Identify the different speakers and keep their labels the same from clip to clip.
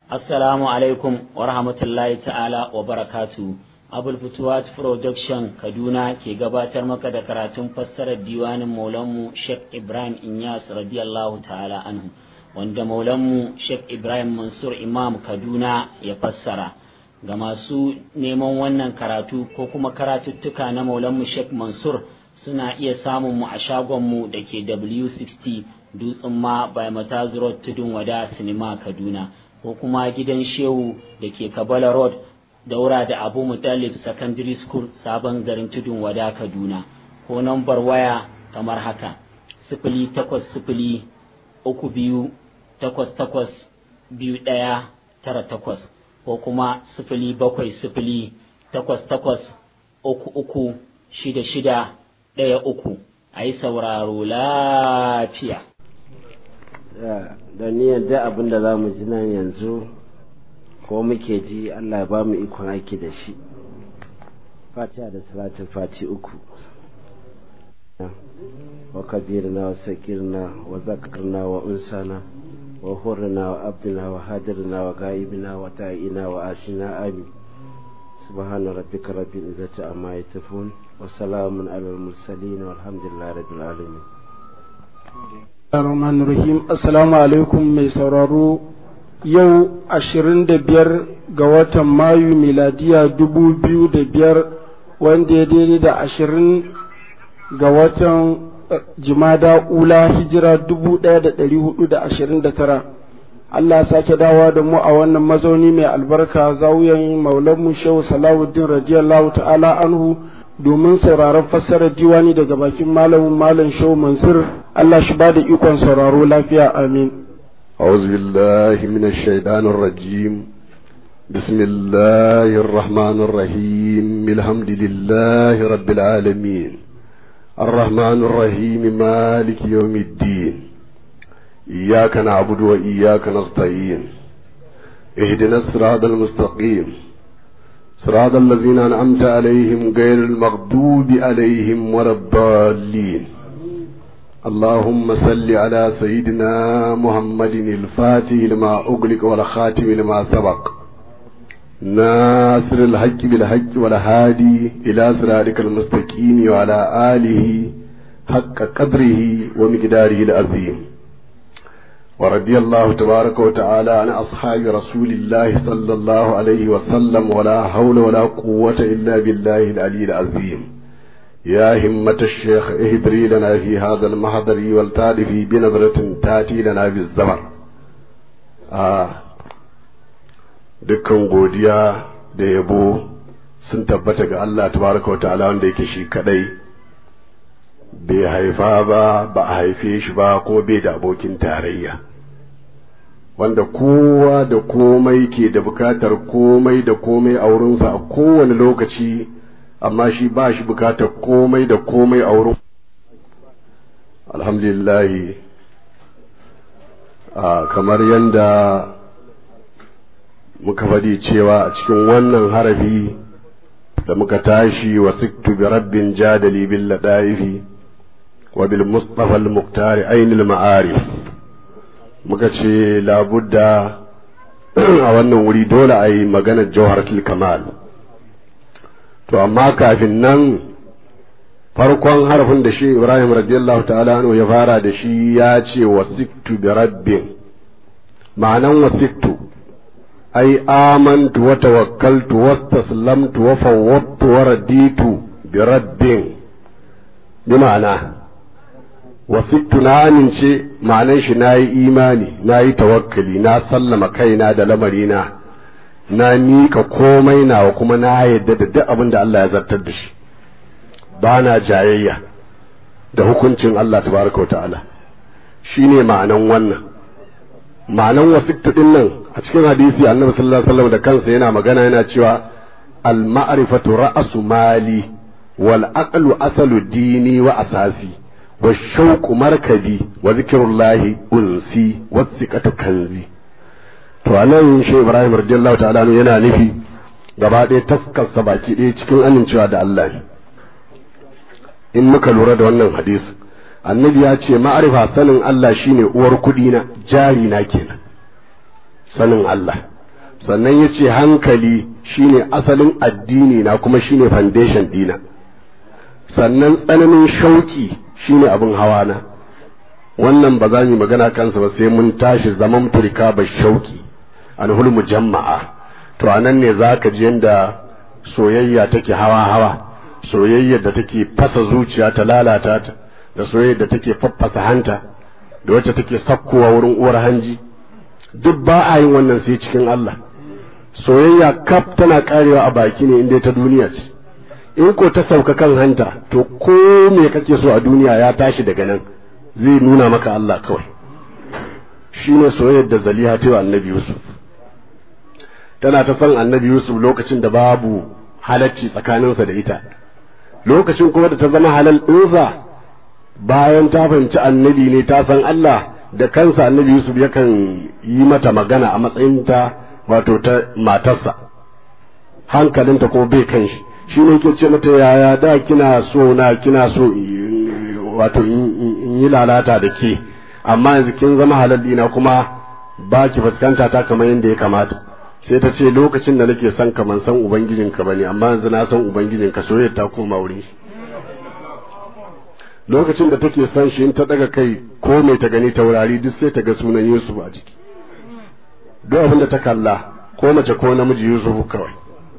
Speaker 1: Assalamu alaikum wa rahmatullahi ta'ala wa barakatu. Abul Futuwat Production Kaduna ke gabatar maka da karatun fassarar diwanin Maulanmu Sheikh Ibrahim Inyas radiyallahu ta'ala anhu wanda Maulanmu Sheikh Ibrahim Mansur Imam Kaduna ya fassara. Ga masu neman wannan karatu ko kuma karatuttuka na Maulanmu Sheikh Mansur suna iya samun mu a shagonmu da ke W60 Dutsen ma by Mataz Road Tudun Wada Sinima Kaduna. ko kuma gidan shehu da ke kabala road daura da abu mutalib secondary school sabon garin tudun wada kaduna ko nambar waya kamar haka sifili takwas sifili uku biyu takwas takwas biyu ɗaya tara takwas ko kuma sifili bakwai sifili takwas takwas uku uku shida shida ɗaya uku a yi sauraro lafiya
Speaker 2: da niyyar da abin da za mu ji nan yanzu ko muke ji Allah ya ba mu ikon aiki da shi fatiha da salatin fati uku wa kabirna wa sakirna wa zakarna wa unsana wa hurna wa abdina wa hadirna wa gaibina wa ta'ina wa ashina amin سبحان ربك رب العزة عما يصفون وسلام على المرسلين والحمد لله رب العالمين
Speaker 3: Rahman Rahim Assalamu alaikum mai sauraro yau ashirin da biyar ga watan Mayu miladiya dubu biyu da biyar wanda ya daidai da ashirin ga watan Jimada Ula hijira dubu ɗaya da ɗari hudu da ashirin da tara. Allah sake dawa da mu a wannan mazauni mai albarka zawuyan maulanmu Shehu Salahuddin radiyallahu ta'ala anhu domin sauraron fassarar diwani daga bakin malamin malam Shehu Mansur Allah shi ba da ikon sauraro lafiya amin.
Speaker 4: أعوذ بالله من الشيطان الرجيم بسم الله الرحمن الرحيم الحمد لله رب العالمين الرحمن الرحيم مالك يوم الدين إياك نعبد وإياك نستعين اهدنا الصراط المستقيم صراط الذين أنعمت عليهم غير المغضوب عليهم ولا الضالين اللهم صل على سيدنا محمد الفاتح لما أغلق والخاتم لما سبق ناصر الحق بالحق والهادي إلى صراطك المستقيم وعلى آله حق قدره ومقداره العظيم ورضي الله تبارك وتعالى عن أصحاب رسول الله صلى الله عليه وسلم ولا حول ولا قوة إلا بالله العلي العظيم يا همة الشيخ اهدري لنا في هذا المحضر والتالفي بنظرة تاتي لنا بالزمر آه dukkan godiya da yabo sun tabbata ga Allah tabaraka wa ta'ala wanda yake shi kadai bai haifa ba ba a haife shi ba ko bai da abokin tarayya wanda kowa da komai ke da bukatar komai da komai a wurinsa a kowane lokaci amma shi ba shi bukatar komai da komai a wurin alhamdulillahi kamar yadda muka faɗi cewa a cikin wannan harafi da muka tashi wa siktu bi rabbin jadali bil ladaifi wa bil mustafa al muqtari ainul ma'arif muka ce labudda a wannan wuri dole a yi maganar jawharatul kamal to amma kafin nan farkon harafin da shi ibrahim radiyallahu ta'ala anhu ya fara da shi ya ce wasiktu bi rabbin ma'anan wasiktu ai amantu wa tawakkaltu wastaslamtu wa fawwadtu wa raditu bi rabbin bi ma'ana wasiktu na amince ma'anan shi na yi imani na yi tawakkali na sallama kaina da lamarina na miƙa komai nawa kuma na yadda da duk abin da Allah ya zartar da shi ba na jayayya da hukuncin Allah tabaraka wa ta'ala shine ma'anan wannan ma'anan wasiktu din nan a cikin hadisi annabi sallallahu alaihi wasallam da kansa yana magana yana cewa al ma'rifatu ra'su mali wal aqlu asalu dini wa asasi wa shauqu markabi wa zikrullahi unsi wa thiqatu kanzi to anan shi Ibrahim radiyallahu ta'ala yana nufi gaba ɗaya taskarsa baki ɗaya cikin amincewa da Allah ne in muka lura da wannan hadisi annabi ya ce ma'arifa sanin Allah shine uwar kuɗi na jari na kenan sanin Allah sannan ya ce hankali shine asalin addini na kuma shine foundation dina sannan tsananin shauki shine abin hawa na wannan ba za mu magana kansa ba sai mun tashi zaman turka ba shauki an hulmu jama'a to anan ne za ka ji yadda soyayya take hawa hawa soyayyar da take fasa zuciya ta lalata ta da soyayyar da take faffasa hanta da wacce take sakkowa wurin uwar hanji duk ba a yin wannan sai cikin Allah soyayya kaf tana karewa a baki ne inda ta duniya ce in ko ta sauka kan hanta to ko me kake so a duniya ya tashi daga nan zai nuna maka Allah kawai shine soyayyar da Zaliha ta wa Annabi Yusuf tana ta san Annabi Yusuf lokacin da babu halacci tsakaninsa da ita lokacin kuma da ta zama halal ɗinsa bayan ta fahimci annabi ne ta san Allah da kansa annabi Yusuf yakan yi mata magana a matsayin ta wato ta matarsa hankalinta ko bai kan shi shi ne ke ce mata yaya da kina so na kina so wato in yi lalata da ke amma yanzu kin zama halal dina kuma ba ki fuskanta ta kamar yadda ya kamata sai ta ce lokacin da nake son ka man san ubangijinka bane amma yanzu na san ubangijinka soyayya ta koma wurin shi lokacin da take son shi in ta daga kai ko mai ta gani taurari duk sai ta ga sunan Yusuf a jiki duk abin da ta kalla ko mace ko namiji Yusuf kawai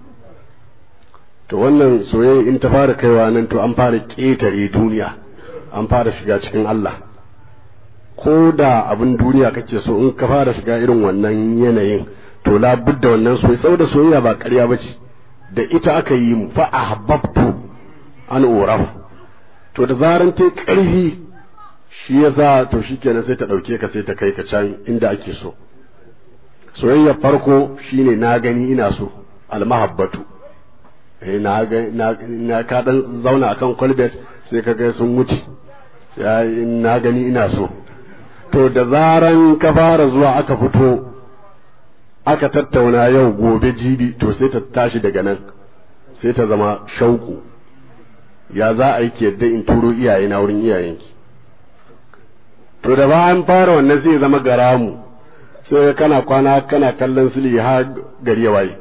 Speaker 4: to wannan soyayya in ta fara kaiwa nan to an fara ƙetare duniya an fara shiga cikin Allah ko da abin duniya kake so in ka fara shiga irin wannan yanayin to la budda wannan soyayya saboda soyayya ba ƙarya bace da ita aka yi mu fa ahbabtu an urafu to da zaran ta ƙarfi shi yasa to shikenan sai ta ɗauke ka sai ta kai ka can inda ake so soyayya farko shine na gani ina so almahabbatu eh na ga na ka dan zauna akan kwalbet sai ka ga sun wuce sai na gani ina so to da zaran ka fara zuwa aka fito aka tattauna yau gobe jibi to sai ta tashi daga nan sai ta zama shauku ya za a yi ki yadda in turo iyaye na wurin iyayenki to da ba an fara wannan sai zama garamu sai kana kwana kana kallon sili har gari ya waye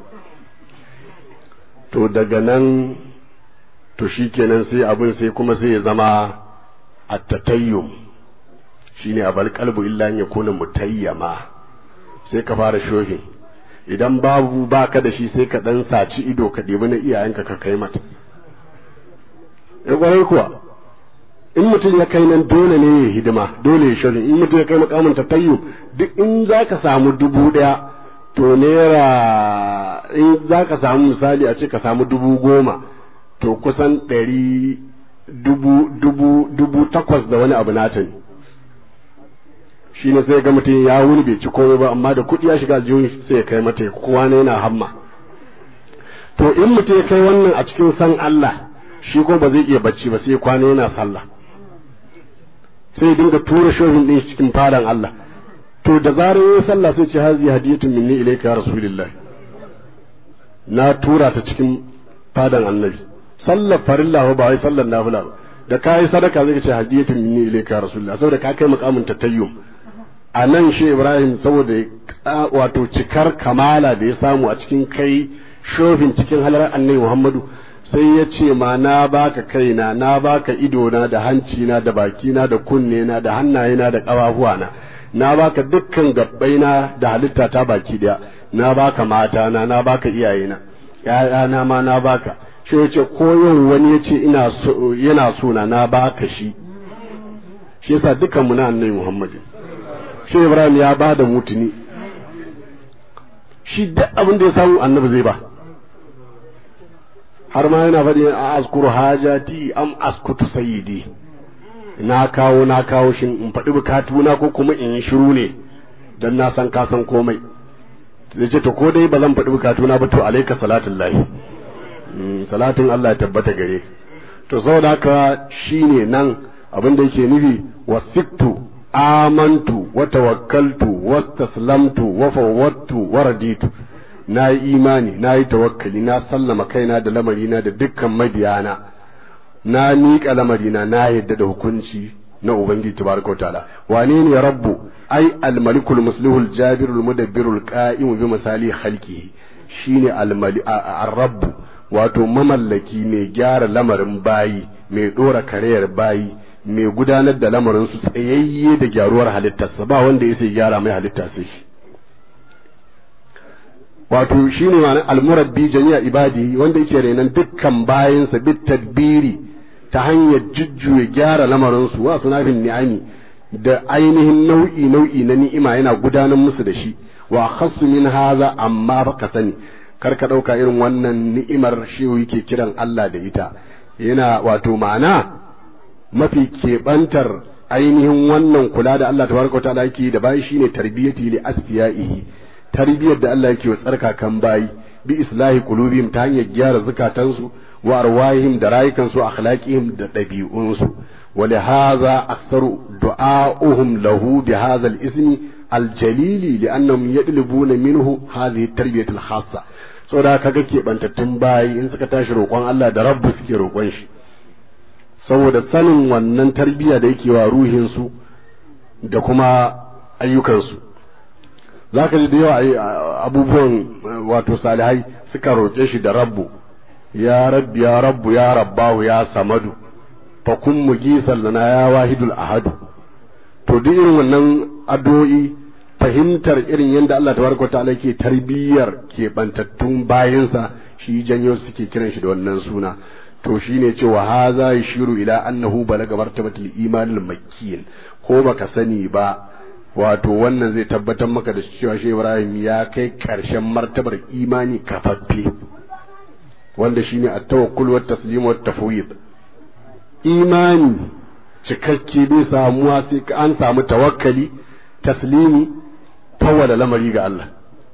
Speaker 4: to daga nan to shikenan sai abin sai kuma sai ya zama attatayyum shine abal qalbu illa an yakuna mutayyama sai ka fara shohin idan babu baka da shi sai ka dan saci ido ka ɗebi na iyayenka ka kai mata ya kwarai kuwa in mutum ya kai nan dole ne ya hidima dole ya shirin in mutum ya kai makamin tatayyu duk in za ka samu dubu ɗaya to naira in za ka samu misali a ce ka samu dubu goma to kusan ɗari dubu dubu dubu takwas da wani abu nata ne shi ne sai ga mutum ya wuni bai ci komai ba amma da kuɗi ya shiga aljihun sai ya kai mata kowa ne yana hamma to in mutum ya kai wannan a cikin san Allah shi ko ba zai iya bacci ba sai kwana yana sallah sai dinga tura shohin din cikin fadan Allah to da zarar yayin sallah sai ce hazi hadiyatun minni ilayka ya rasulullah na tura ta cikin fadan annabi sallar farilla ba wai sallar nafila ba da kai sadaka zai ce hadiyatun minni ilayka ya rasulullah saboda ka kai makamin tatayyum a nan shi Ibrahim saboda wato cikar kamala da ya samu a cikin kai shofin cikin halar annabi Muhammadu sai ya ce ma na baka kaina na baka idona da hancina da bakina da kunnena da hannayena da ƙafafuwana na baka dukkan gabbaina da halitta ta baki daya na baka matana na baka iyayena ƴaƴana ma na baka shi ya ce ko yau wani ya ce ina so yana so na na baka shi shi yasa dukkan mu na annabi Muhammad shi Ibrahim ya ba da mutuni shi duk abin da ya samu annabi zai ba har ma yana faɗi a askuru hajati am askutu sayyidi na kawo na kawo shin in faɗi bukatuna ko kuma in yi shiru ne dan na san ka san komai zai ce to ko dai ba zan faɗi bukatuna ba to alaika salatin lahi salatin Allah ya tabbata gare to saboda haka shine nan abin da yake nufi wasiktu amantu wa tawakkaltu wastaslamtu wa fawwattu wa raditu na yi imani na yi tawakkali na sallama kaina da lamarina da dukkan mabiyana na miƙa lamarina na yadda da hukunci na ubangiji tabaraka wa ta'ala wane ne rabbu ai al-malikul muslihul jabirul mudabbirul qa'imu bi misali khalqihi shine al-mali ar-rabbu wato mamallaki mai gyara lamarin bayi mai dora kareyar bayi mai gudanar da lamarin su tsayayye da gyaruwar halittarsa ba wanda ya sai gyara mai halitta sai shi wato shine ma'anar almurabbi jami'a ibadi wanda yake renan dukkan bayansa bit tadbiri ta hanyar jujjuya gyara lamarinsu wa sunafin ni'ami da ainihin nau'i nau'i na ni'ima yana gudanar musu da shi wa khassu min haza amma baka sani kar ka dauka irin wannan ni'imar shi yake kiran Allah da ita yana wato ma'ana mafi keɓantar ainihin wannan kula da Allah tabaraka ta'ala yake da bayi shine tarbiyati li asfiyaihi tarbiyar da Allah yake wa tsarkakan bayi bi islahi qulubihim ta hanyar gyara zukatansu wa arwahihim da rayukansu akhlaqihim da ɗabi'unsu ولهذا أكثر دعاؤهم له بهذا الاسم الجليل لأنهم يطلبون منه هذه التربية الخاصة saboda kaga keɓantattun bayi in suka tashi roƙon Allah da rabbu suke roƙon shi saboda sanin wannan tarbiyya da yake wa ruhinsu da kuma ayyukansu za ka ji da yawa abubuwan wato salihai suka roƙe shi da rabbu ya rabbi ya rabbu ya rabbahu ya samadu fa kun mugisan lana ya wahidul ahadu to duk irin wannan addu'o'i fahimtar irin yadda Allah tabaraka ta'ala ke tarbiyyar keɓantattun bayansa shi janyo suke kiran shi da wannan suna to shine cewa haza yashiru ila annahu balaga martabatul iman al ko baka sani ba wato wannan zai tabbatar maka da cewa shi Ibrahim ya kai karshen martabar imani kafaffe wanda shine at-tawakkul wat taslim wat tafwid imani cikakke bai samuwa sai an samu tawakkali taslimi fawwala lamari ga Allah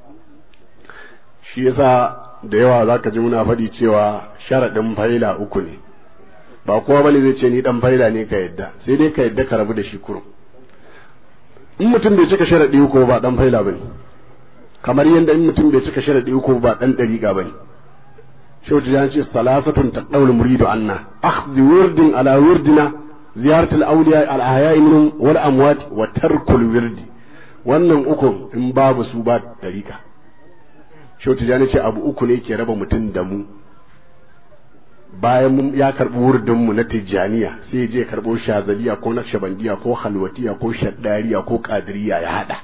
Speaker 4: shi yasa da yawa zaka ji muna faɗi cewa sharaɗin faila uku ne ba kowa bane zai ce ni dan faila ne ka yadda sai dai ka yadda ka rabu da shi kurum in mutum bai cika sharaɗi uku ba dan faila bane kamar yadda in mutum bai cika sharaɗi uku ba dan dariƙa bane shautu ya ce salasatun taqawul muridu anna akhdhi wurdin ala wurdina ziyaratul awliya al ahya'i minhum wal amwat wa tarkul wirdi wannan uku in babu su ba dariƙa shautu ya ce abu uku ne ke raba mutum da mu bayan mun ya karɓi wurdin mu na tijjaniya sai je karɓo shazaliya ko naqshbandiya ko halwatiya ko shaddariya ko qadiriya ya hada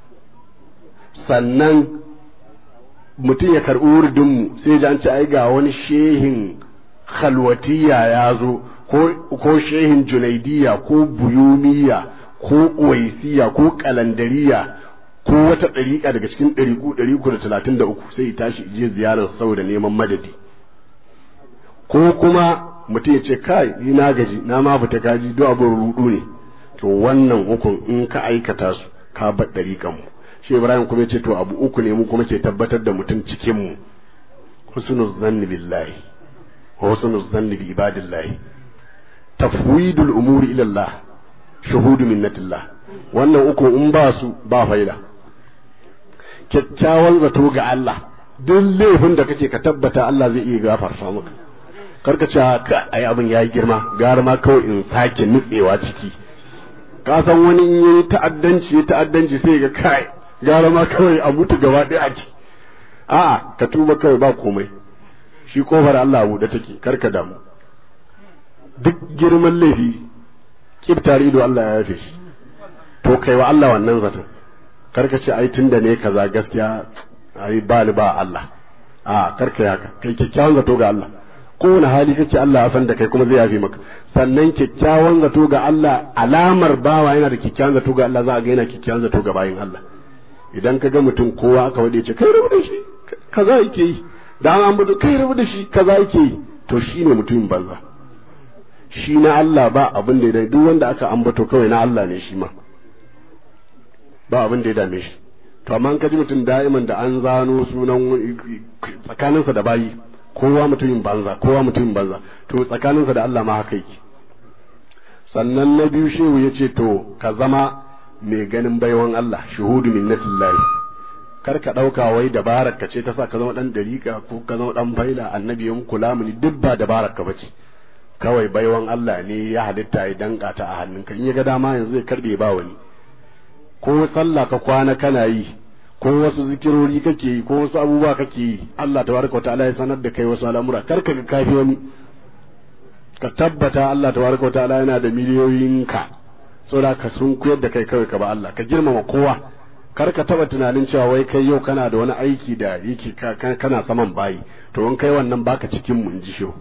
Speaker 4: sannan mutum ya karɓi wurdin mu sai ji an ce ai ga wani shehin halwatiya ya zo ko shehin junaidiya ko buyumiya ko uwaisiya ko kalandariya ko wata ɗariƙa daga cikin ɗariƙu ɗari uku da talatin da uku sai ya tashi je ziyarar saboda neman madadi ko kuma mutum ya ce kai ni na gaji na ma fita kaji duk abin rudu ne to wannan ukun in ka aikata su ka bar ɗariƙan mu shi ibrahim kuma ya ce to abu uku ne mu kuma ke tabbatar da mutum cikin mu husnul zanni billahi wa husnul zanni bi ibadillahi tafwidul umuri ila Allah shuhudu minnatillah wannan uku in ba su ba faida kyakkyawan zato ga Allah duk laifin da kake ka tabbata Allah zai iya gafarta maka karka ce ka ai abin yayi girma gara ma kawai in sake nutsewa ciki ka san wani in yayi ta'addanci ya ta'addanci sai ga kai gara ma kawai a mutu gaba ɗaya a ci a'a ka tuba kawai ba komai shi kofar Allah buɗe take karka damu duk girman laifi kibtar ido Allah ya yafe shi to kai wa Allah wannan zaton karka ce ai tunda ne kaza gaskiya ai ba ni ba Allah a karka yaka kai kyakkyawan zato ga Allah kowane hali kake Allah ya san da kai kuma zai yafe maka sannan kyakkyawan zato ga Allah alamar bawa yana da kyakkyawan zato ga Allah za a ga yana kyakkyawan zato ga bayin Allah idan ka ga mutum kowa aka wade ce kai rabu da shi kaza yake yi da an ambato kai rabu da shi kaza yake yi to shine mutumin banza shi na Allah ba abin da ya duk wanda aka ambato kawai na Allah ne shi ma ba abin da ya dame shi to amma ka ji mutum da'iman da an zano sunan tsakaninsa da bayi kowa mutumin banza kowa mutumin banza to tsakaninsa da Allah ma haka yake sannan na biyu shehu ya ce to ka zama mai ganin baiwan Allah shuhudu minnatillahi kar ka ɗauka wai dabarar ka ce ta sa ka zama ɗan dariƙa ko ka zama ɗan faila annabi yan kula mini duk ba dabarar ka bace kawai baiwan Allah ne ya halitta ya danka ta a hannunka in ya ga dama yanzu zai karbe ba wani ko sallah ka kwana kana yi ko wasu zikirori kake yi ko wasu abubuwa kake yi Allah tabaraka wataala ya sanar da kai wasu al'amura kar ka ga kafi wani ka tabbata Allah tabaraka wataala yana da miliyoyin ka saboda ka sun kuyar da kai kawai ka ba Allah ka girmama kowa kar ka taba tunanin cewa wai kai yau kana da wani aiki da yake kana saman bayi to in kai wannan baka cikin mu in ji shi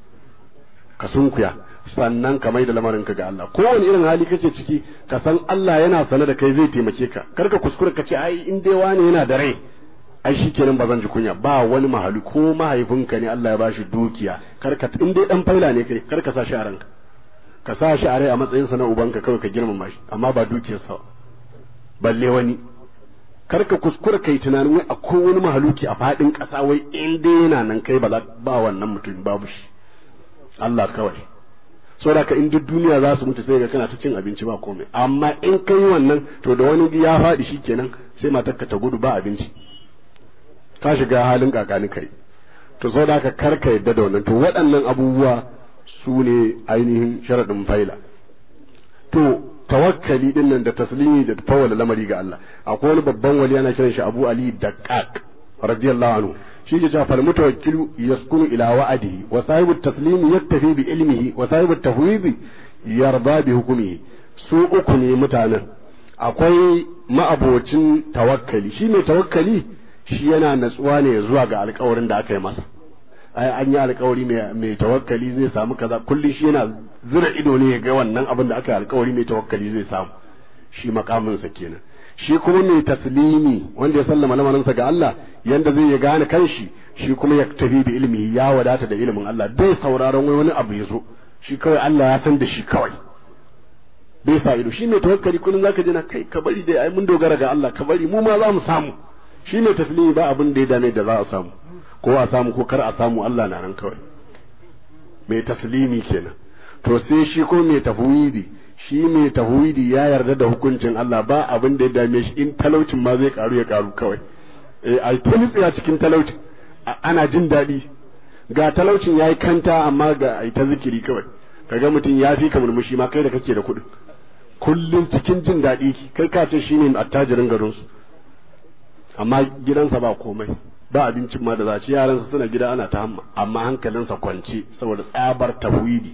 Speaker 4: ka sunkuya sannan ka mai da lamarin ka ga Allah kowane irin hali kake ciki ka san Allah yana sane da kai zai taimake ka kar ka kuskure ka ce ai in dai wani yana da rai ai shikenan ba zan ji kunya ba wani mahali ko mahaifinka ne Allah ya bashi dukiya kar ka in dai dan faila ne kai kar ka sa shi a ranka ka sa shi a rai a matsayin sa na ubanka kawai ka girmama shi amma ba dukiyarsa balle wani kar ka kuskura kai tunanin wai akwai wani mahaluki a fadin ƙasa wai in dai yana nan kai ba ba wannan mutum babu shi Allah kawai saboda ka in duk duniya za su mutu sai ga kana ta cin abinci ba komai amma in kai wannan to da wani ya faɗi shikenan sai matarka ta gudu ba abinci ka shiga halin kakani kai to saboda ka kar ka yadda da wannan to waɗannan abubuwa su ne ainihin sharaɗin faila to tawakkali din nan da taslimi da tawalla lamari ga Allah akwai wani babban wali ana kiran shi Abu Ali Daqqaq radiyallahu anhu shi ke cewa fal mutawakkilu yaskunu ila wa'adihi wa sahibu taslimi yaktafi bi ilmihi wa sahibu tafwidi yarda bi hukmihi su uku ne mutanen akwai ma'abocin tawakkali shi mai tawakkali shi yana natsuwa ne zuwa ga alkawarin da aka yi masa ai an yi alkawari mai tawakkali zai samu kaza kullum shi yana zira ido ne ya ga wannan abin da aka yi alkawari mai tawakkali zai samu shi makaminsa kenan shi kuma mai taslimi wanda ya sallama lamarinsa ga Allah yanda zai ya gane kanshi shi kuma ya tafi bi ilmi ya wadata da ilimin Allah bai sauraron wai wani abu ya zo shi kawai Allah ya san da shi kawai bai sa ido shi mai tawakkali kullum zaka ji na kai ka bari dai ai mun dogara ga Allah ka bari mu ma za mu samu shi mai taslimi ba abin da ya dame da za a samu ko a samu ko kar a samu Allah na nan kawai mai taslimi kenan to sai shi ko mai tafwidi shi mai tafwidi ya yarda da hukuncin Allah ba abin da ya dame shi in talaucin ma zai karu ya karu kawai eh ai ta tsaya cikin talaucin ana jin daɗi ga talaucin yayi kanta amma ga ai ta zikiri kawai kaga mutum ya fi ka murmushi ma kai da kake da kuɗin kullum cikin jin daɗi kai ka ce shine attajirin garinsu amma gidansa ba komai ba abincin ma da za ci yaransa suna gida ana ta hamma amma hankalinsa kwance saboda tsabar tafwidi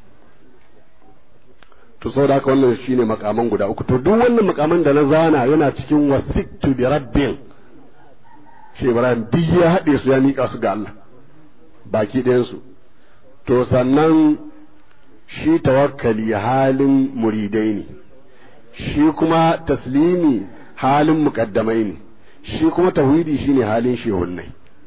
Speaker 4: to saboda haka wannan shine makaman guda uku to duk wannan makaman da na zana yana cikin wasiktu bi rabbin shi Ibrahim duk ya haɗe su ya miƙa su ga Allah baki ɗayan su to sannan shi tawakkali halin muridai ne shi kuma taslimi halin muƙaddamai ne shi kuma tauhidi shine halin shehunnai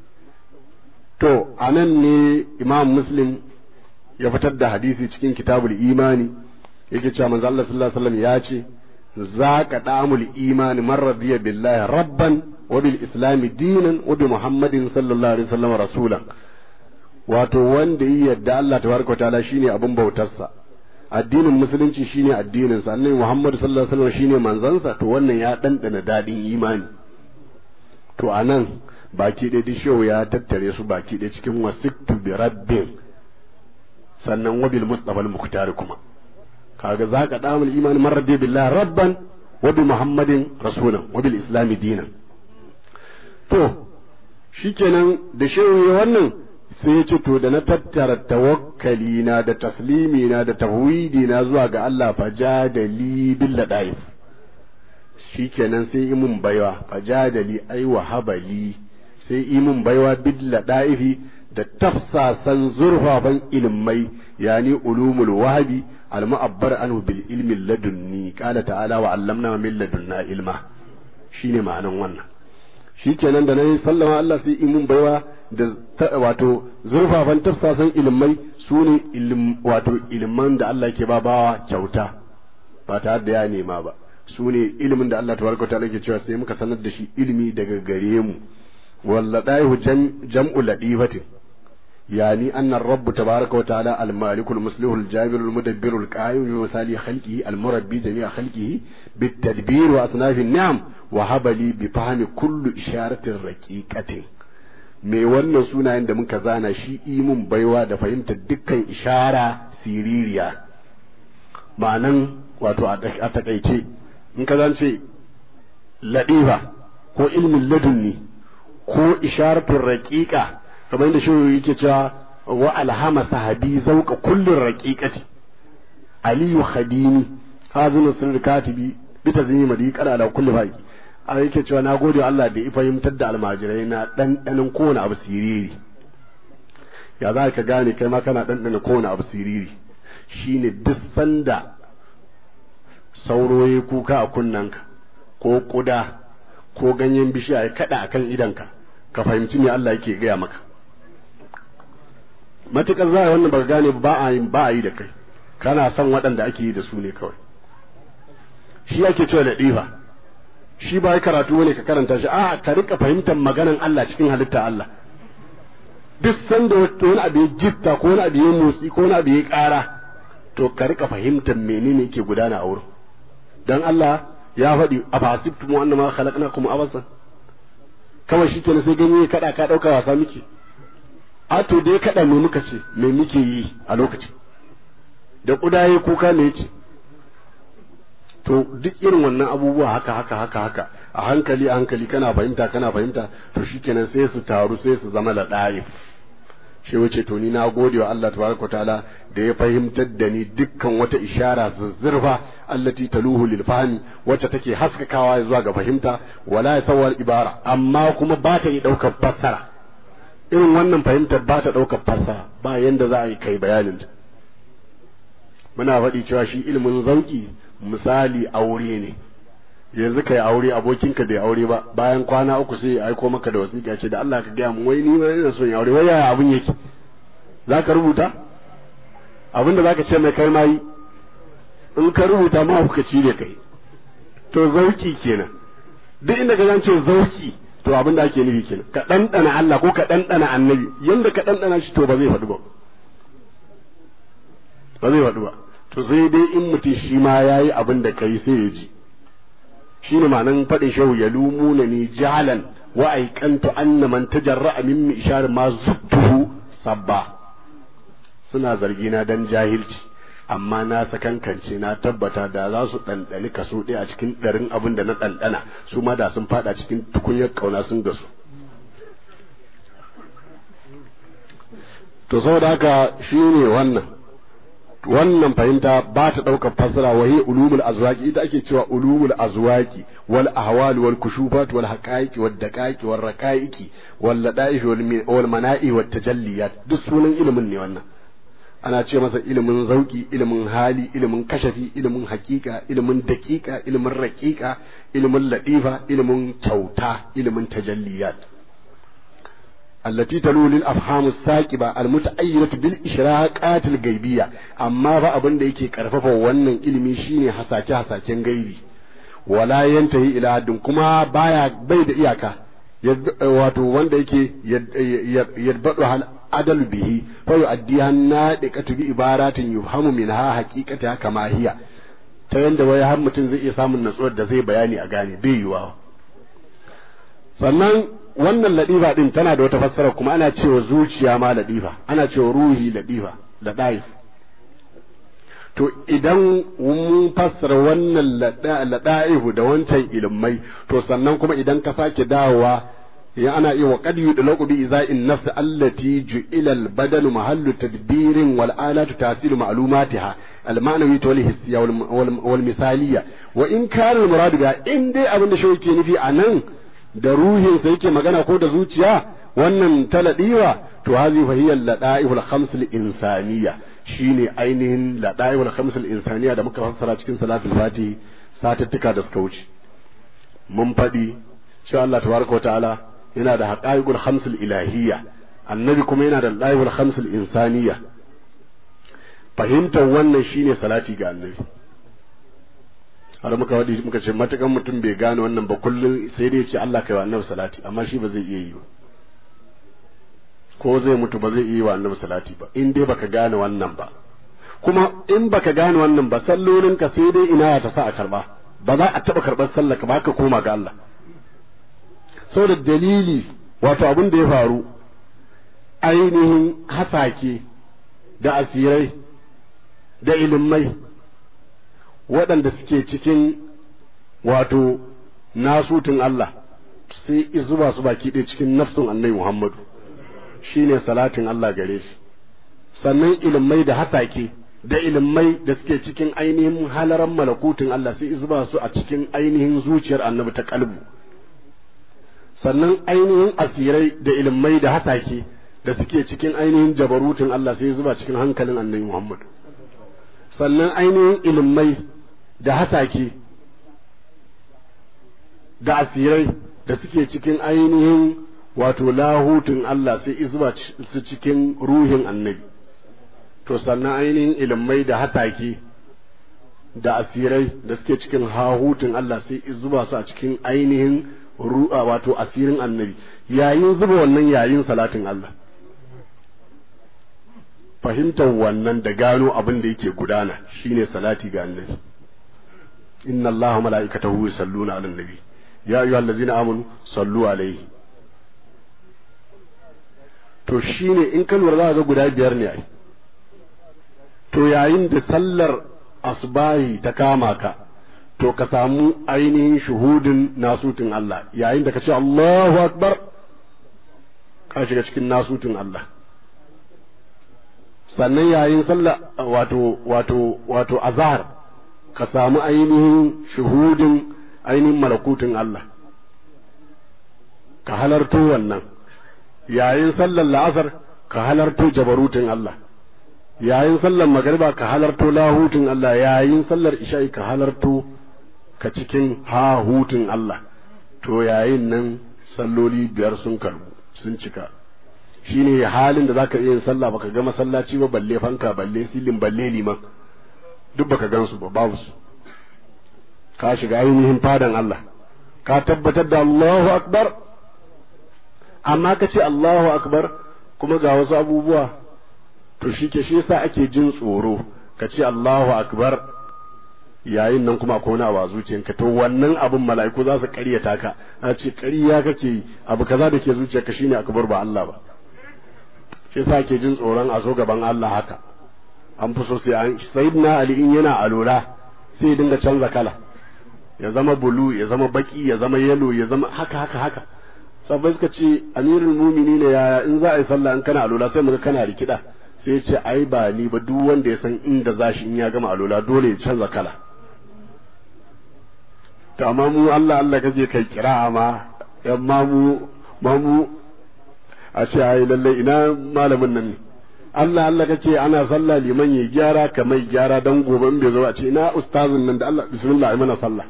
Speaker 4: to anan ne imam muslim ya fitar da hadisi cikin kitabul imani yake cewa manzo Allah sallallahu alaihi wasallam ya ce zaqa da'amul imani man radiya billahi rabban wa bil islam dinan wa bi muhammadin sallallahu alaihi wasallam rasulan wato wanda yi yadda Allah tabaraka ta'ala shine abin bautarsa addinin musulunci shine addinin sa annabi muhammad sallallahu alaihi wasallam shine manzansa to wannan ya dandana dadin imani to a nan baki ɗaya dishewu ya tattare su baki ɗaya cikin wasiktu bi rabbin sannan wabil mustafa al-mukhtar kuma kaga zaka damul iman man rabbi billahi rabban wa bi muhammadin rasulan wa bil islam dinan to shikenan da shehu ya wannan sai ya ce to da na tattara tawakkali na da taslimi na da tawhidi na zuwa ga Allah fajadali bil ladaif shikenan sai yi mun baiwa fajadali ai wa habali sai yi mun baiwa billa da'ifi da tafsasan zurfafan ilmai yani ulumul wahabi al mu'abbar anhu bil ilmi ladunni qala ta'ala wa 'allamna min ladunna ilma shine ma'anan wannan shikenan da nayi sallama Allah sai yi mun baiwa da wato zurfafan tafsasan ilmai sune ilm wato ilman da Allah ke ba bawa kyauta ba tare da ya nema ba su ne ilimin da Allah tabaraka ta'ala ke cewa sai muka sanar da shi ilimi daga gare mu walladaihu jam'u ladifatin yani anna rabb tabaraka wa ta'ala al-malik al-muslih al-jabir al-mudabbir al-qayyim bi misali khalqihi al-murabbi jami'a khalqihi bit-tadbir wa asnaf an-ni'am wa habali bi fahmi kullu isharatin raqiqatin me wannan sunayen da muka zana shi imun baiwa da fahimtar dukkan ishara siririya ma'anan wato a takaice in ka zance ladifa ko ilmin ladunni ko isharatun raƙiƙa kamar yadda shi yake cewa wa alhama sahabi zauka kullun raƙiƙati aliyu khadimi hazinu sirri katibi bita zini madi kada da kulli baki a yake cewa na gode Allah da ya fahimtar da almajirai na ɗanɗanin kowane abu siriri ya za ka gane kai ma kana ɗanɗana kowane abu siriri shine duk sanda sauro ya kuka a kunnanka ko ƙuda ko ganyen bishiya ya kaɗa a kan idanka ka fahimci me Allah yake gaya maka matuƙar za a wannan baka gane ba a yi ba a yi da kai kana son waɗanda ake yi da su ne kawai shi ake cewa da ɗifa shi ba karatu ne ka karanta shi a ka rika fahimtar maganan Allah cikin halitta Allah duk sanda wani abu ya jitta ko wani abu ya motsi ko wani abu ya ƙara to ka rika fahimtar menene yake gudana a wurin dan Allah ya faɗi a fasibtu mu annama khalaqnakum abasan kawai shi kenan sai ganye kada ka ɗauka wasa muke a to dai kada me muka ce me muke yi a lokacin da kudaye kuka ne ce to duk irin wannan abubuwa haka haka haka haka a hankali a hankali kana fahimta kana fahimta to shikenan sai su taru sai su zama laɗaif shi wuce to ni na gode wa Allah tabaraka ta'ala da ya fahimtar da ni dukkan wata ishara zuzzurfa allati taluhu lil fahmi wacce take haskakawa zuwa ga fahimta wala yasawar ibara amma kuma ba ta yi daukar fassara irin wannan fahimtar ba ta daukar fassara ba yanda za a yi kai bayanin ta muna faɗi cewa shi ilimin zauki misali aure ne yanzu kai aure abokinka bai aure ba bayan kwana uku sai ya aiko maka da wasiƙa ce da Allah ka gaya mu wai ni ma ina son aure wai yaya abun yake zaka rubuta abinda zaka ce mai kai ma yi in ka rubuta ma kuka ci da kai to zauki kenan duk inda ka ce zauki to abin da ake nufi kenan ka ɗanɗana Allah ko ka ɗanɗana annabi yanda ka ɗanɗana shi to ba zai faɗi ba ba zai faɗi ba to sai dai in mutum shi ma ya yi abin da kai sai ya ji shi ne ma'anan faɗin shehu ya lumuna ni jalan wa aikantu anna man tajarra'a min ishar ma zuttuhu sabba suna zargina dan jahilci amma na sakankance na tabbata da za su ɗanɗani kaso ɗaya a cikin ɗarin abin da na ɗanɗana su ma da sun faɗa cikin tukunyar ƙauna sun gasu to saboda haka shi ne wannan wannan fahimta ba ta ɗaukar fassara wa hiya ulumul azwaqi ita ake cewa ulumul azwaqi wal ahwal wal kushufat wal haqaiqi wad daqaiqi wal raqaiqi wal ladaif wal mana'i wat tajalliyat duk sunan ilimin ne wannan ana ce masa ilimin zauki ilimin hali ilimin kashafi ilimin hakika ilimin daƙiƙa ilimin raƙiƙa ilimin latifa ilimin kyauta ilimin tajalliyat التي تلو للأفهام الساكبة المتأيدة بالإشراقات الغيبية أما فأبن ديكي كرففا ونن إلمي شيني حساكي حساكي غيبي ولا ينتهي إلى حد كما بايا بيد إياكا wato wanda yake yadbadu hal adal bihi fa yu'addiha nadiqatu bi ibaratin yufhamu minha haqiqata kama hiya ta yanda wai har mutum zai iya samun natsuwar da zai bayani a gane bai yiwa sannan wannan ladifa din tana da wata fassara kuma ana cewa zuciya ma ladifa ana cewa ruhi ladifa da daif to idan mun fassara wannan ladaihu da wancan ilmai to sannan kuma idan ka sake dawowa ya ana iya wa qad yudlaqu bi iza'in nafs allati ju'ila al-badanu mahallu tadbirin wal alatu tasilu ma'lumatiha al-ma'nawi wal hissiya wal misaliya wa in kana al-muradu ga in dai abin da shi nufi anan da ruhin sa yake magana ko da zuciya wannan taladiwa to hazi fa hiya ladaihul khams al-insaniyya shine ainihin ladaihul khams al-insaniyya da muka fassara cikin salatul fatihi satuttuka da suka wuce mun faɗi cewa Allah tabaraka ta'ala yana da haqaiqul khams al-ilahiyya annabi kuma yana da ladaihul khams al-insaniyya fahimtar wannan shine salati ga annabi har muka wadi muka ce matakan mutum bai gane wannan ba kullum sai dai ce Allah kai wa annabi salati amma shi ba zai iya yi ba ko zai mutu ba zai iya yi wa annabi salati ba in dai baka gane wannan ba kuma in baka gane wannan ba sallolin ka sai dai ina ta sa a karba ba za a taba karbar sallar ka ba ka koma ga Allah saboda dalili wato abin da ya faru ainihin hasake da asirai da ilimai waɗanda suke cikin wato nasutun Allah sai izuba su baki ɗaya cikin nafsun annabi Muhammadu shine salatin Allah gare shi sannan ilimai da hasake da ilimai da suke cikin ainihin halaran malakutun Allah sai izuba su a cikin ainihin zuciyar annabi ta kalbu sannan ainihin asirai da ilimai da hasake da suke cikin ainihin jabarutun Allah sai zuba cikin hankalin annabi Muhammad sannan ainihin ilimai da hasake da asirai da suke cikin ainihin wato lahutun Allah sai zuba su cikin ruhin annabi to sannan ainihin ilimai da hasake da asirai da suke cikin hahutun Allah sai zuba su a cikin ainihin ru'a wato asirin annabi yayin zuba wannan yayin salatin Allah fahimtar wannan da gano abin da yake gudana shine salati ga annabi inna allaha mala'ikatahu yusalluna 'alan nabi ya ayyuhallazina amanu sallu alaihi to shine in ka lura za ga guda biyar ne ai to yayin da sallar asbahi ta kama ka to ka samu ainihin shuhudin nasutin Allah yayin da ka ce Allahu akbar ka shiga cikin nasutin Allah sannan yayin sallah wato wato wato azhar ka samu ainihin shuhudin ainihin malakutin Allah ka halarto wannan yayin sallar la'asar ka halarto jabarutin Allah yayin sallar magariba ka halarto lahutun Allah yayin sallar isha'i ka halarto ka cikin hahutun Allah to yayin nan salloli biyar sun karbu sun cika shine halin da zaka iya yin sallah baka ga masallaci ba balle fanka balle silin balle liman duk baka gansu ba babu su ka shiga ainihin fadan Allah ka tabbatar da Allahu akbar amma ka ce Allahu akbar kuma ga wasu abubuwa to shi ke shi yasa ake jin tsoro ka ce Allahu akbar yayin nan kuma akwai wani a zuciyanka to wannan abin mala'iku za su ƙaryata ka a ce ƙarya kake yi abu kaza da ke zuciyarka shine akbar ba Allah ba shi yasa ake jin tsoron a zo gaban Allah haka an fi so sai an sayyidina Ali in yana alola sai ya dinga canza kala ya zama bulu ya zama baki ya zama yalo ya zama haka haka haka sabai suka ce amirul mumini ne yaya in za a yi sallah in kana alola sai muga kana rikida sai ce ai ba ni ba duk wanda ya san inda za shi in ya gama alola dole ya canza kala to amma mu Allah Allah kaje kai kira ma yan ma mu ma mu a ce ai lalle ina malamin nan ne Allah Allah kace ana sallah liman ya gyara ka mai gyara dan gobe in bai zo a ce ina ustazin nan da Allah bismillah ai mana sallah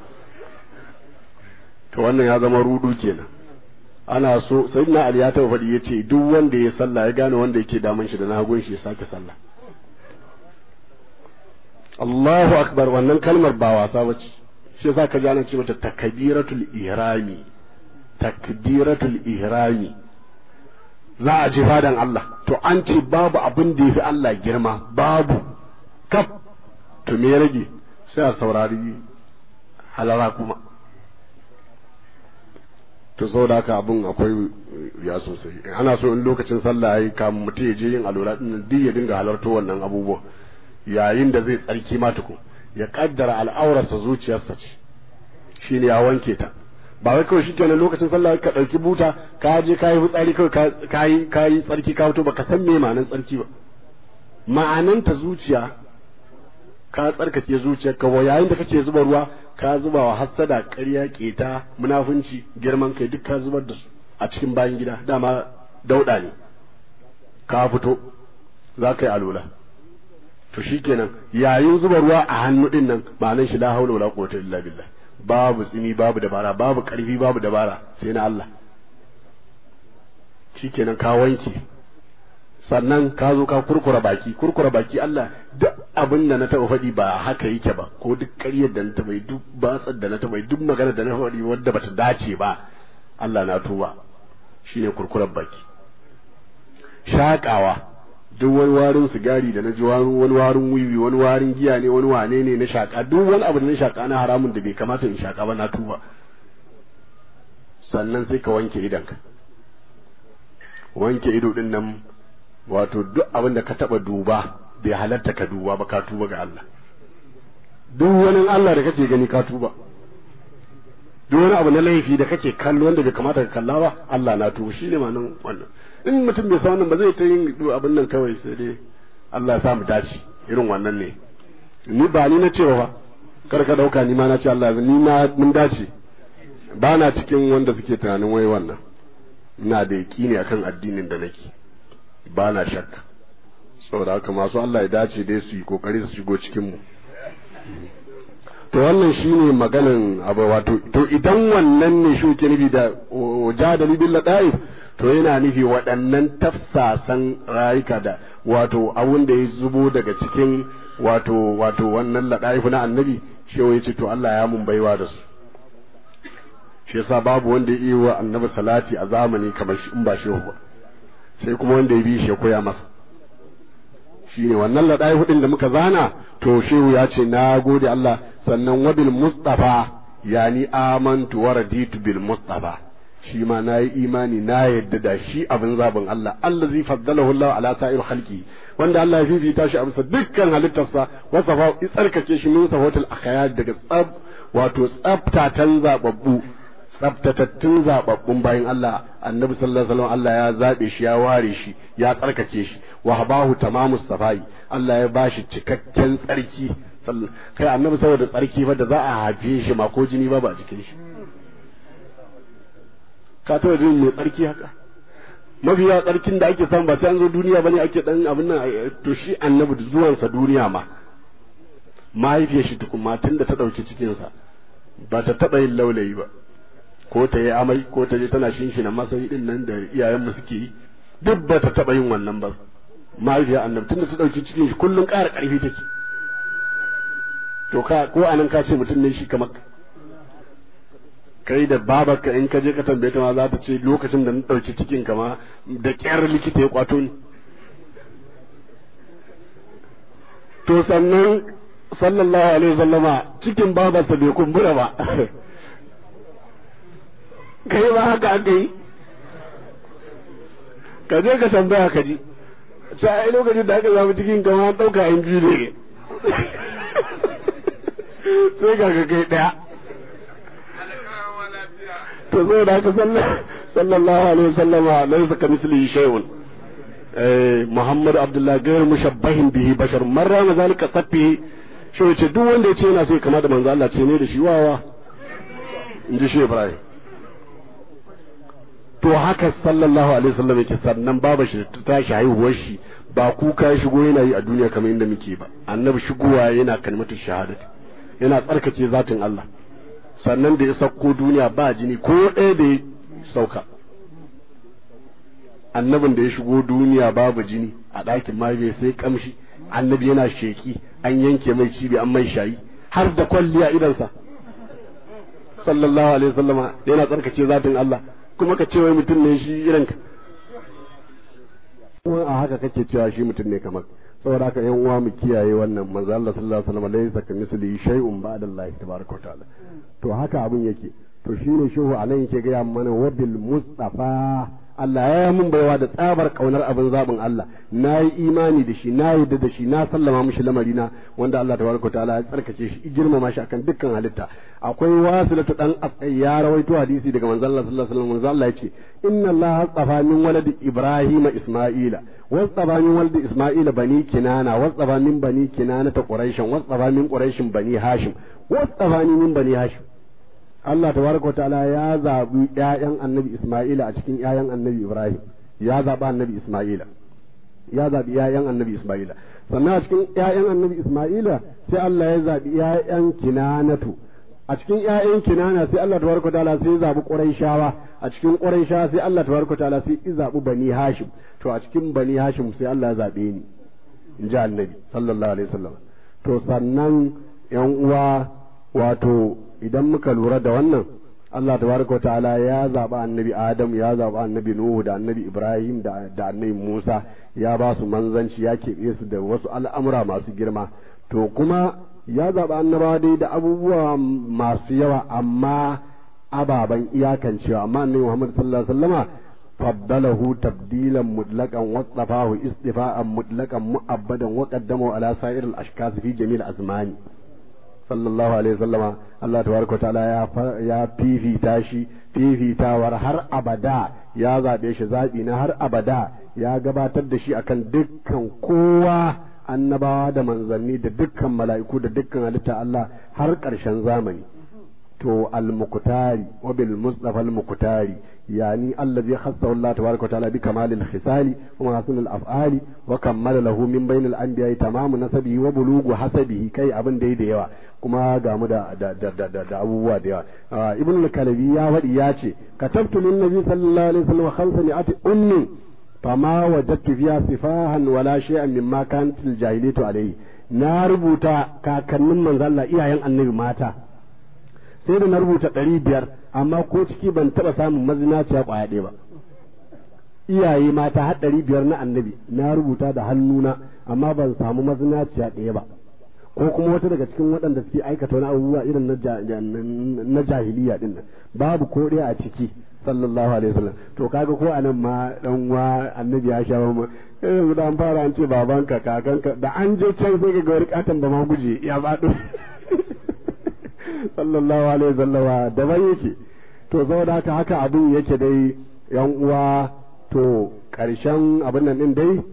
Speaker 4: to wannan ya zama rudu kenan ana so sai na Ali ya taɓa faɗi ya ce duk wanda ya sallah ya gane wanda yake damun shi da na hagun shi ya sake sallah Allahu akbar wannan kalmar ba wasa bace shi yasa ka ji ana ce mata takbiratul ihrami takbiratul ihrami za a ji fadan Allah to an ce babu abin da yafi Allah girma babu kaf to me ya rage sai a saurari halara kuma to saboda haka abun akwai ya sosai ana so in lokacin sallah yayi kamun mutum ya je yin alwala din duk ya dinga halarto wannan abubuwa yayin da zai tsarki ma tukun ya kaddara al'aurarsa zuciyarsa ce shine ya wanke ta ba wai kawai shikenan lokacin sallah ka dauki buta ka je ka yi fitsari kawai ka yi ka yi tsarki ka fito baka san me ma'anan tsarki ba ma'anan ta zuciya ka tsarkake zuciyarka wa yayin da kake zuba ruwa ka zuba wa hassada ƙarya keta munafunci girman kai duk ka zubar da su a cikin bayan gida dama dauda ne ka fito za ka yi alola to shikenan yayin zuba ruwa a hannu din nan ma'anan shi la haula wala quwwata illa billah babu tsimi babu dabara babu karfi babu dabara sai na Allah shikenan ka wanke sannan ka zo ka kurkura baki kurkura baki Allah duk abin da na taba faɗi ba haka yake ba ko duk ƙaryar da na taba duk batsar da na taba duk magana da na faɗi wadda bata dace ba Allah na tuba shine kurkurar baki shakawa duk wani warin sigari da na ji wani warin wiwi wani warin giya ne wani wane ne na shaka duk wani abu da na shaka na haramun da bai kamata in shaka ba na tuba sannan sai ka wanke idonka wanke ido din nan wato duk abin da ka taba duba bai halatta ka duba ba ka tuba ga Allah duk wani Allah da kake gani ka tuba duk wani abu na laifi da kake kallo wanda bai kamata ka kalla ba Allah na tuba shine ma nan wannan in mutum bai san wannan ba zai ta yin abin nan kawai sai dai Allah ya sa mu dace irin wannan ne ni ba ni na cewa ba kar ka dauka ni ma na ce Allah ni na mun dace ba na cikin wanda suke tunanin wai wannan ina da yaƙini akan addinin da nake ba na shakka saboda haka masu Allah ya dace dai su yi kokari su shigo cikin mu to wannan shine maganan abu wato to idan wannan ne shi ke nufi da jadali bil ladaif to yana nufi waɗannan tafsasan rayuka da wato abun da ya zubo daga cikin wato wato wannan ladaif na annabi shi ya ce to Allah ya mun baiwa da su shi yasa babu wanda ya yi wa annabi salati a zamani kamar shi in ba shehu ba sai kuma wanda ya bi shi ya koya masa shine wannan ladai hudin da muka zana to shehu ya ce na gode Allah sannan wabil mustafa yani amantu wa raditu bil mustafa shi ma na yi imani na yadda da shi abin zabin Allah Allah zai faddalahu Allah ala sa'ir khalqi wanda Allah ya fifita shi a bisa dukkan halittarsa wasafa tsarkake shi min safatul akhyar daga tsab wato tsabtatan zababbu tsabtatattun zababbun bayan Allah annabi sallallahu alaihi wasallam Allah ya zabe shi ya ware shi ya tsarkake shi wa habahu tamamus safai Allah ya bashi cikakken tsarki kai annabi saboda tsarki fa da za a haife shi ma ko jini ba ba jikin shi ka taɓa jin mai tsarki haka mafi yawa tsarkin da ake samu ba sai an zo duniya bane ake dan abin nan to shi annabi da zuwansa duniya ma mahaifiyar shi tukun matan da ta ɗauki cikinsa ba ta taɓa yin laulayi ba ko ta yi amai ko ta je tana shinshina masai din nan da iyayenmu suke yi duk ba ta taɓa yin wannan ba mahaifiyar annabi tunda ta ɗauki cikin shi kullum ƙara ƙarfi take to ka ko anan ka ce mutum ne shi kamar kai da babarka in ka je ka tambaye ta ma za ta ce lokacin da na ɗauki cikin ka ma da ƙyar likita ya kwato ni to sannan sallallahu alaihi wasallama cikin babarsa bai kumbura ba kai ba haka aka yi ka je ka tambaya ka ji sai ai lokacin da aka zama cikin kama an ɗauka in biyu ne sai ga ka kai ɗaya to zai da haka sallallahu alaihi wasallama laisa ka mislihi shay'un Muhammad Abdullah gairu mushabbahin bihi bashar marra na zalika safihi shi ce duk wanda ya ce yana so ya kama da manzo Allah ce ne da shi wawa in ji shi Ibrahim to haka sallallahu alaihi wasallam yake sannan baba shi ta tashi haihuwar shi ba kuka ya shigo yana yi a duniya kamar inda muke ba annabi shigowa yana kalmatu shahadati yana tsarkake zatin Allah sannan da ya sauko duniya ba jini ko ɗaya da ya sauka annabin da ya shigo duniya babu jini a ɗakin mahaifiyar sai kamshi annabi yana sheki an yanke mai cibi an mai shayi har da kwalliya idansa sallallahu alaihi wasallama yana tsarkace zatin Allah kuma ka ce wai mutum ne shi irin ka kuma a haka kake cewa shi mutum ne kamar saboda haka yan uwa mu kiyaye wannan manzo Allah sallallahu alaihi wasallam laysa kamithlihi shay'un ba'da Allah tabaraka ta'ala to haka abun yake to shine shehu anan yake ga mana wabil mustafa Allah ya mun baiwa da tsabar kaunar abin zabin Allah na yi imani da shi na yadda da shi na sallama mishi lamarina wanda Allah tabaraka ta'ala ya tsarkake shi girmama shi akan dukkan halitta akwai wasilatu dan ya rawaito hadisi daga manzo Allah sallallahu alaihi wasallam manzo Allah yace inna Allah astafa min waladi Ibrahim Isma'ila واصطفى من ولد إسماعيل بني كنانة واصطفى من بني كنانة قريشا واصطفى من قريش بني هاشم واصطفاني من بني هاشم Allah tabaraka wa ta'ala ya zabi ƴaƴan Annabi Isma'ila a cikin ƴaƴan Annabi Ibrahim ya zabi Annabi Isma'ila ya zabi ƴaƴan Annabi Isma'ila sannan a cikin ƴaƴan Annabi Isma'ila sai Allah ya zabi ƴaƴan Kinanatu a cikin ƴaƴan Kinana sai Allah tabaraka wa ta'ala sai ya zabi Qurayshawa a cikin Qurayshawa sai Allah tabaraka wa ta'ala sai ya zabi Bani Hashim to a cikin Bani Hashim sai Allah ya zabe ni in ji Annabi sallallahu alaihi wasallam to sannan ƴan uwa wato idan muka lura da wannan Allah tabaraka ta'ala ya zaba annabi Adam ya zaba annabi Nuhu da annabi Ibrahim da da annabi Musa ya ba su manzanci ya keɓe su da wasu al'amura masu girma to kuma ya zaba annabawa dai da abubuwa masu yawa amma ababen iyakancewa amma annabi Muhammad sallallahu alaihi wasallama فضله تبديلا مطلقا واصطفاه اصطفاء مطلقا مؤبدا وقدمه على سائر الاشخاص في جميع الازمان صلى الله عليه وسلم الله تبارك وتعالى يا يا fifita shi fifitawar har abada ya zaɓe shi zaɓi na har abada ya gabatar da shi akan dukkan kowa annabawa da manzanni da dukkan mala'iku da dukkan halitta Allah har ƙarshen zamani to al-muqtari wa bil mustafa al-muqtari yani allazi khassahu Allah tabaaraka wa ta'ala bi kamalil khisali wa hasanil af'ali wa kammala lahu min bainil anbiya'i tamamu nasabihi wa bulugu hasabihi kai abin da da yawa kuma ga mu da da da da, da abubuwa da yawa ibn al-kalabi ya wadi ya ce katabtu lin nabi sallallahu alaihi wasallam khamsami'ati ummi fama wajadtu fiha sifahan wala shay'an mimma kanat al-jahiliyatu alayhi na rubuta kakannin manzo Allah iyayen annabi mata sai da na rubuta ɗari biyar amma ko ciki ban taɓa samun mazinaciya ƙwaya ɗaya ba iyaye mata har ɗari biyar na annabi na rubuta da hannuna amma ban samu mazinaciya ɗaya ba ko kuma wata daga cikin waɗanda suke aikata wani abubuwa irin na jahiliya ɗin nan babu ko ɗaya a ciki sallallahu alaihi wasallam to kaga ko anan ma dan wa annabi ya sha ma yanzu da an fara an ce babanka kakanka da an je can sai ka ga wani katon ba ma guje ya faɗo sallallahu alaihi wasallama daban yake to saboda haka haka abin yake dai yan uwa to karshen abin nan din dai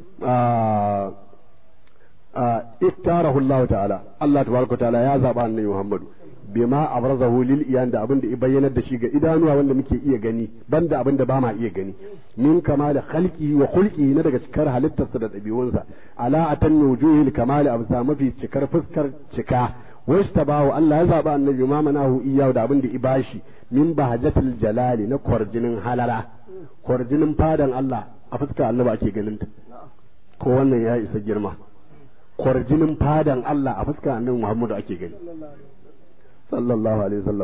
Speaker 4: a ittarahu Allah ta'ala Allah tabaraka ta'ala ya zaba annabi Muhammadu bima abrazahu lil iyan da abin da ya bayyanar da shi ga idanuwa wanda muke iya gani banda abin da ba ma iya gani min kamal khalqi wa khulqi na daga cikar halittarsa da ɗabi'unsa ala atan wujuhil kamal absa mafi cikar fuskar cika washtabahu Allah ya zaba annabi ma manahu iyahu da abin da ibashi min bahajatul jalali na kwarjinin halara kwarjinin fadan Allah a fuskar annabi ake ganin ta ko wannan ya isa girma kwarjinin fadan Allah a fuskar annabi Muhammadu ake gani sallallahu alaihi wasallam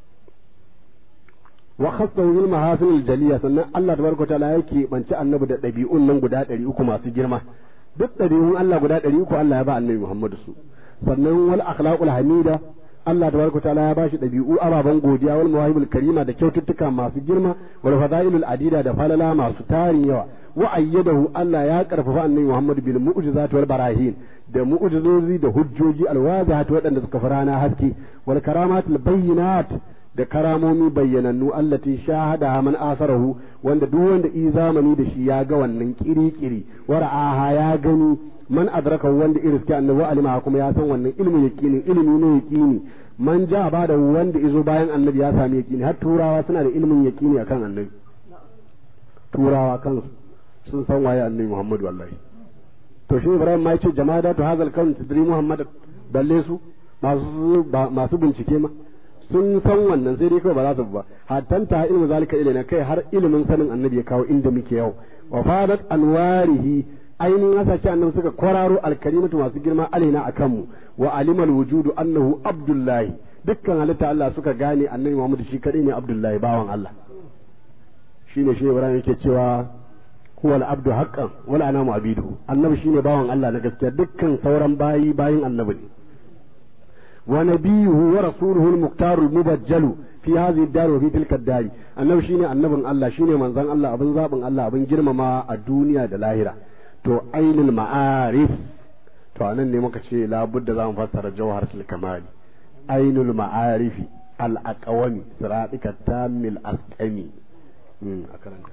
Speaker 4: wa khassahu bil mahasin al jaliya sannan Allah tabaraka taala yake banci annabi da dabi'un nan guda 300 masu girma duk dabi'un Allah guda 300 Allah ya ba annabi Muhammadu su sannan wal akhlaqul hamida Allah tabaraka taala ya bashi dabi'u ababan godiya wal mawahibul karima da kyaututtuka masu girma wal fadailul adida da falala masu tarin yawa wa ayyadahu Allah ya karfafa annabi Muhammad bil mu'jizat wal barahin da mu'jizozi da hujjoji alwazihat waɗanda suka farana haske wal karamatul bayyinat da karamomi bayyanannu allati shahada man asarahu wanda duk wanda i zamani da shi ya ga wannan kiri-kiri wa ra'aha ya gani man adraka wanda iriski annabi wa alima kuma ya san wannan ilmin yaqini ilimi ne yaqini man ja ba da wanda izo bayan annabi ya sami yaqini har turawa suna da ilmin yaqini akan annabi turawa kansu sun san waye annabi Muhammad wallahi to shi Ibrahim ma yace jama'a to hazal kan tudri Muhammad balle su masu masu bincike ma sun san wannan sai dai kawai ba za su ba hatta ta ilmu zalika ilaina kai har ilimin sanin annabi ya kawo inda muke yau wa fadat anwarihi ainihin hasashe annabi suka kwararo alkarimatu masu girma alaina akan mu wa alimal wujudu annahu abdullahi dukkan halitta Allah suka gane annabi Muhammad shi kadai ne abdullahi bawan Allah shine shi Ibrahim yake cewa huwal abdu haqqan wal anamu abidu annabi shine bawan Allah na gaskiya dukkan sauran bayi bayin annabi ne wa nabiyuhu wa rasuluhu al-muqtar al-mubajjalu fi hadhihi ad-dar wa fi tilka ad-dar annabi shine annabin Allah shine manzon Allah abin zabin Allah abin girmama a duniya da lahira to ainul ma'arif to anan ne muka ce labudda za mu fassara jawharatul kamali ainul ma'arifi al-aqwami siratika tamil asqami a karanta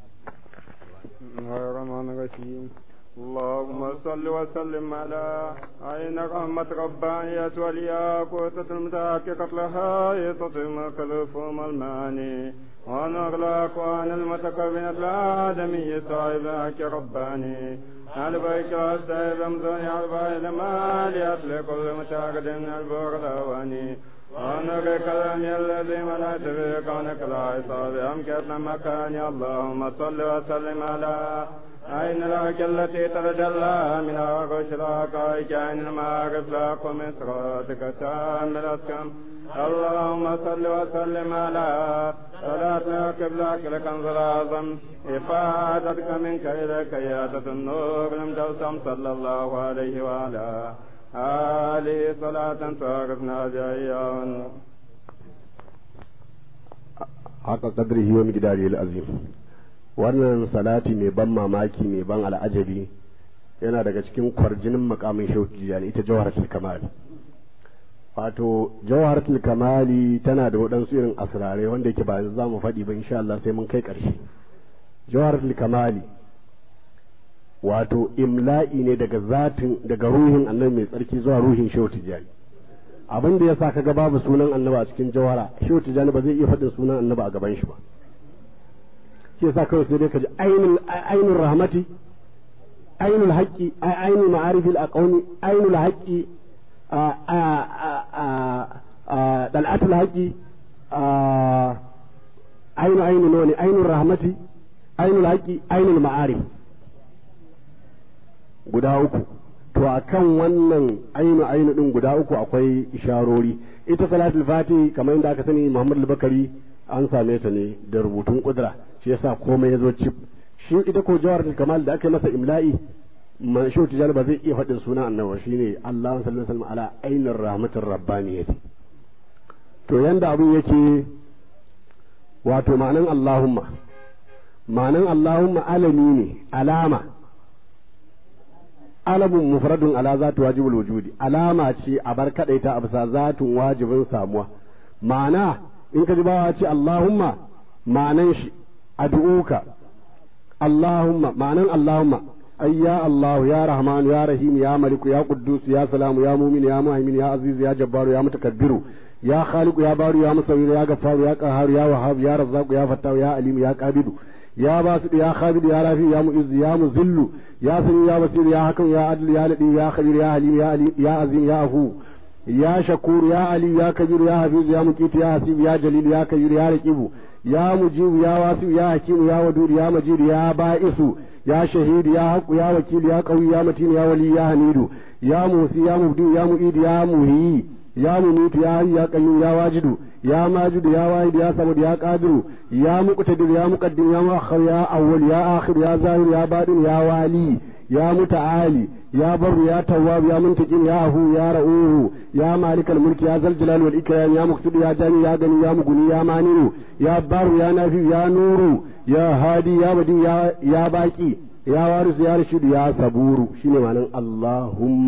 Speaker 3: الرحمن الرحيم اللهم صل وسلم على عين رحمة ربانية والياقوتة المتحققة لها يتطم كلفهم الماني ونور الأكوان المتكونة الآدمي صاحب رباني على بيك السيد رمزوني على باي المال يطلق كل متعقد البغلواني ونرك الأمي الذي منعت به كونك لا عصاب أمكت مكاني اللهم صل وسلم على عين الحق التي تتجلى من عرش الحقائق عين المعارف لك من صراطك تام الأسكم اللهم صل وسلم على صلاة قبلك لكنز الأعظم إفادتك منك إليك يادة النور المجسم صلى الله عليه وعلى آله صلاة تعرفنا بها
Speaker 4: حق قدره ومقداره العظيم wannan salati mai ban mamaki mai ban al'ajabi yana daga cikin kwarjinin makamin shauki yani ita jawharatul kamal wato jawharatul kamali tana da waɗansu irin asirarai wanda yake ba za mu faɗi ba insha Allah sai mun kai ƙarshe jawharatul kamali wato imla'i ne daga zatin daga ruhin annabi mai tsarki zuwa ruhin shehu tijani abin da ya sa kaga babu sunan annabi a cikin jawhara shehu tijani ba zai iya faɗin sunan annabi a gaban shi ba shi yasa kawai sai dai ka ji ainul ainul rahmati ainul haqqi ainul ma'arifil aqwami ainul haqqi dal'atul haqqi ainu ainu noni ainul rahmati ainul haqqi ainul ma'arif guda uku to akan wannan ainu ainu din guda uku akwai isharori ita salatul fati kamar yadda aka sani Muhammad al-Bakari an same ta ne da rubutun kudura shi yasa komai ya zo cif shi ita ko jawar kamal da aka yi masa imla'i man shi tijani ba zai iya faɗin sunan annabi shine Allah sallallahu alaihi wasallam ala ainir rahmatir rabbaniyati to yanda abin yake wato ma'anan Allahumma ma'anan Allahumma alami ne alama alamun mufradun ala zatu wajibul wujudi alama ce a bar kadaita a bisa zatun wajibin samuwa ma'ana in ka ji bawa ce Allahumma ma'anan shi ad'uka Allahumma ma'anan Allahumma ay ya Allah ya Rahman ya Rahim ya Malik ya Quddus ya Salam ya Mu'min ya Muhaimin ya Aziz ya Jabbar ya Mutakabbiru ya Khaliq ya Bari ya Musawwir ya Ghaffar ya Qahhar ya Wahhab ya Razzaq ya Fattah ya Alim ya Qabidu ya Basit ya Khabid ya Rafi ya Mu'izz ya Muzillu ya Sami ya Basir ya Hakam ya Adl ya Ladi ya Khabir ya Halim ya Ali ya Azim ya Afu ya Shakur ya Ali ya Kabir ya Hafiz ya Muqit ya Hasib ya Jalil ya Kabir ya Raqibu ya Mujib ya Wasi ya Hakim ya Wadud ya Majid ya Ba'isu ya Shahid ya Haq ya Wakil ya Qawi ya Matin ya Wali ya Hamidu ya Musi ya Mubdi ya Mu'id ya Muhi ya Munit ya Hayy ya Qayyum ya Wajidu ya Majid ya Wahid ya Samad ya Qadir ya Muqtadir ya Muqaddim ya Muakhir ya Awwal ya Akhir ya Zahir ya Batin ya Wali ya Muta'ali يا بر يا تواب يا منتقم يا هو يا رؤوه يا مالك الملك يا ذا الجلال والإكرام يا مقتدر يا جاني يا غني يا مغني يا مانع يا بار يا نافي يا نور يا هادي يا بدي يا يا باقي يا وارث يا رشيد يا صبور شنو معنى اللهم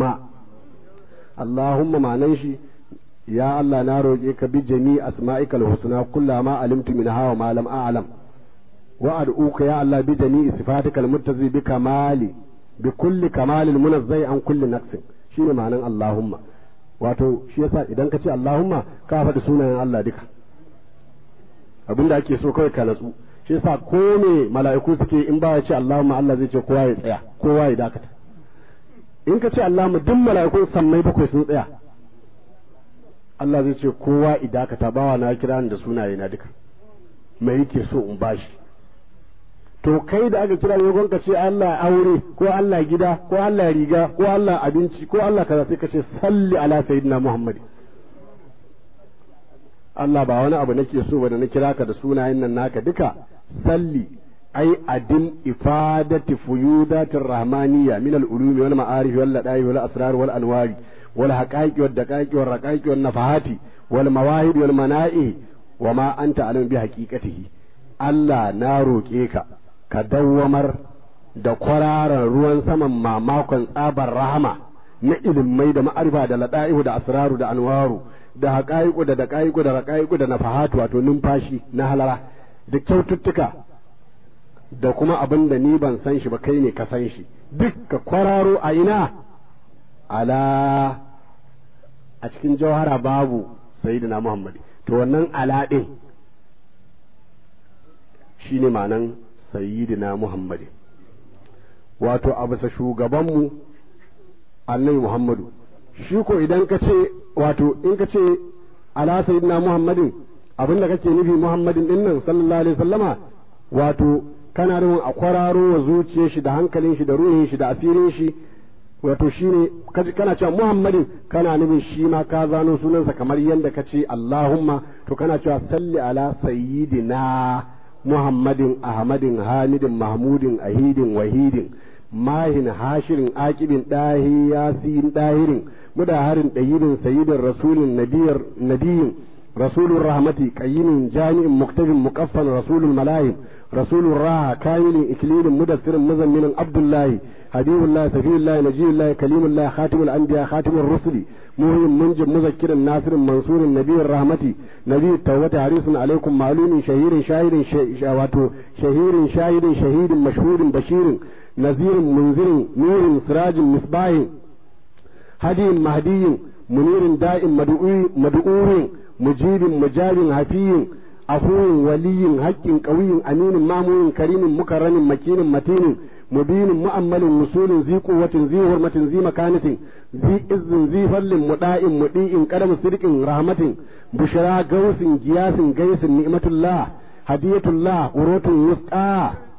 Speaker 4: اللهم معنى شي يا الله na roƙe ka bi jami asma'ikal husna kullama alimtu minha wa ma lam a'lam wa ad'uka ya Allah bi jami sifatikal muttazi bi kamali bi kulli kamalin munazzai an kulli naqsin shine ma'anan Allahumma wato shi yasa idan ka ce Allahumma ka faɗi sunayen Allah duka abinda ake so kawai ka natsu shi yasa ko me mala'iku suke in ba ya ce Allahumma Allah zai ce kowa ya tsaya kowa ya dakata in ka ce Allahumma duk mala'ikun sammai bakwai sun tsaya Allah zai ce kowa ya dakata bawa na kira da sunaye na duka me yake so in bashi to kai da aka kira ne ka ce Allah aure ko Allah gida ko Allah riga ko Allah abinci ko Allah kaza sai ka ce salli ala sayyidina Muhammad Allah ba wani abu nake so ba da na kira ka da sunayen nan naka duka salli ai adin ifadati fuyudatir rahmaniyya min al-ulumi wal ma'arif wal lada'i wal asrar wal anwari wal haqaiqi wal daqaiqi wal raqaiqi wal nafahati wal mawahib wal mana'i wa ma anta alim bi haqiqatihi Allah na roƙe ka ka dawwamar da kwararan ruwan saman mamakon tsabar rahama na ilimai da ma'arifa da lada'ihu da asraru da anwaru da haƙa'iku da daƙa'iku da raƙa'iku da nafahatu wato numfashi na halara da kyaututtuka da kuma abin da ni ban san shi ba kai ne ka san shi duk ka kwararo a ina ala a cikin jawhara babu sayyidina muhammad to wannan ala din shine ma'anan sayyidina muhammadin wato a bisa shugabanmu annabi muhammadu shi ko idan ka ce wato in ka ce ala sayyidina muhammadin abinda kake nufi muhammadin din nan sallallahu alaihi wasallama wato kana nufin a kwararo wa zuciyar shi da hankalin shi da ruhin shi da asirin shi wato shine kana cewa muhammadin kana nufin shi ma ka zano sunansa kamar yadda ka ce allahumma to kana cewa salli ala sayyidina muhammadin ahmadin hamidin mahmudin ahidin wahidin mahin hashirin akibin dahi yasin dahirin mudaharin dayibin sayyidin rasulin nabiyar nabiyin rasulun rahmati qayyimin jami'in muktabin muqaffan rasulul malahim رسول الراحة كامل إكليل مدثر مزمن عبد الله حبيب الله سفي الله نجي الله كليم الله خاتم الأنبياء خاتم الرسل مهم منجب مذكر ناصر منصور النبي الرحمة نبي التوبة حريص عليكم معلوم شهير شاهد شهير شاهد شهيد مشهور بشير نذير منذر نور سراج مصباح هدي مهدي منير دائم مدعور مجيب مجاب حفي عفو ولي حق قوي أمين مامون كريم مكرم مكين متين مبين مؤمل وصول ذي قوة ذي حرمة ذي مكانة ذي إذ ذي فل مداء مديء قدم صدق رحمة بشرى غوث جياس قيس نعمة الله هدية الله قروة وسطى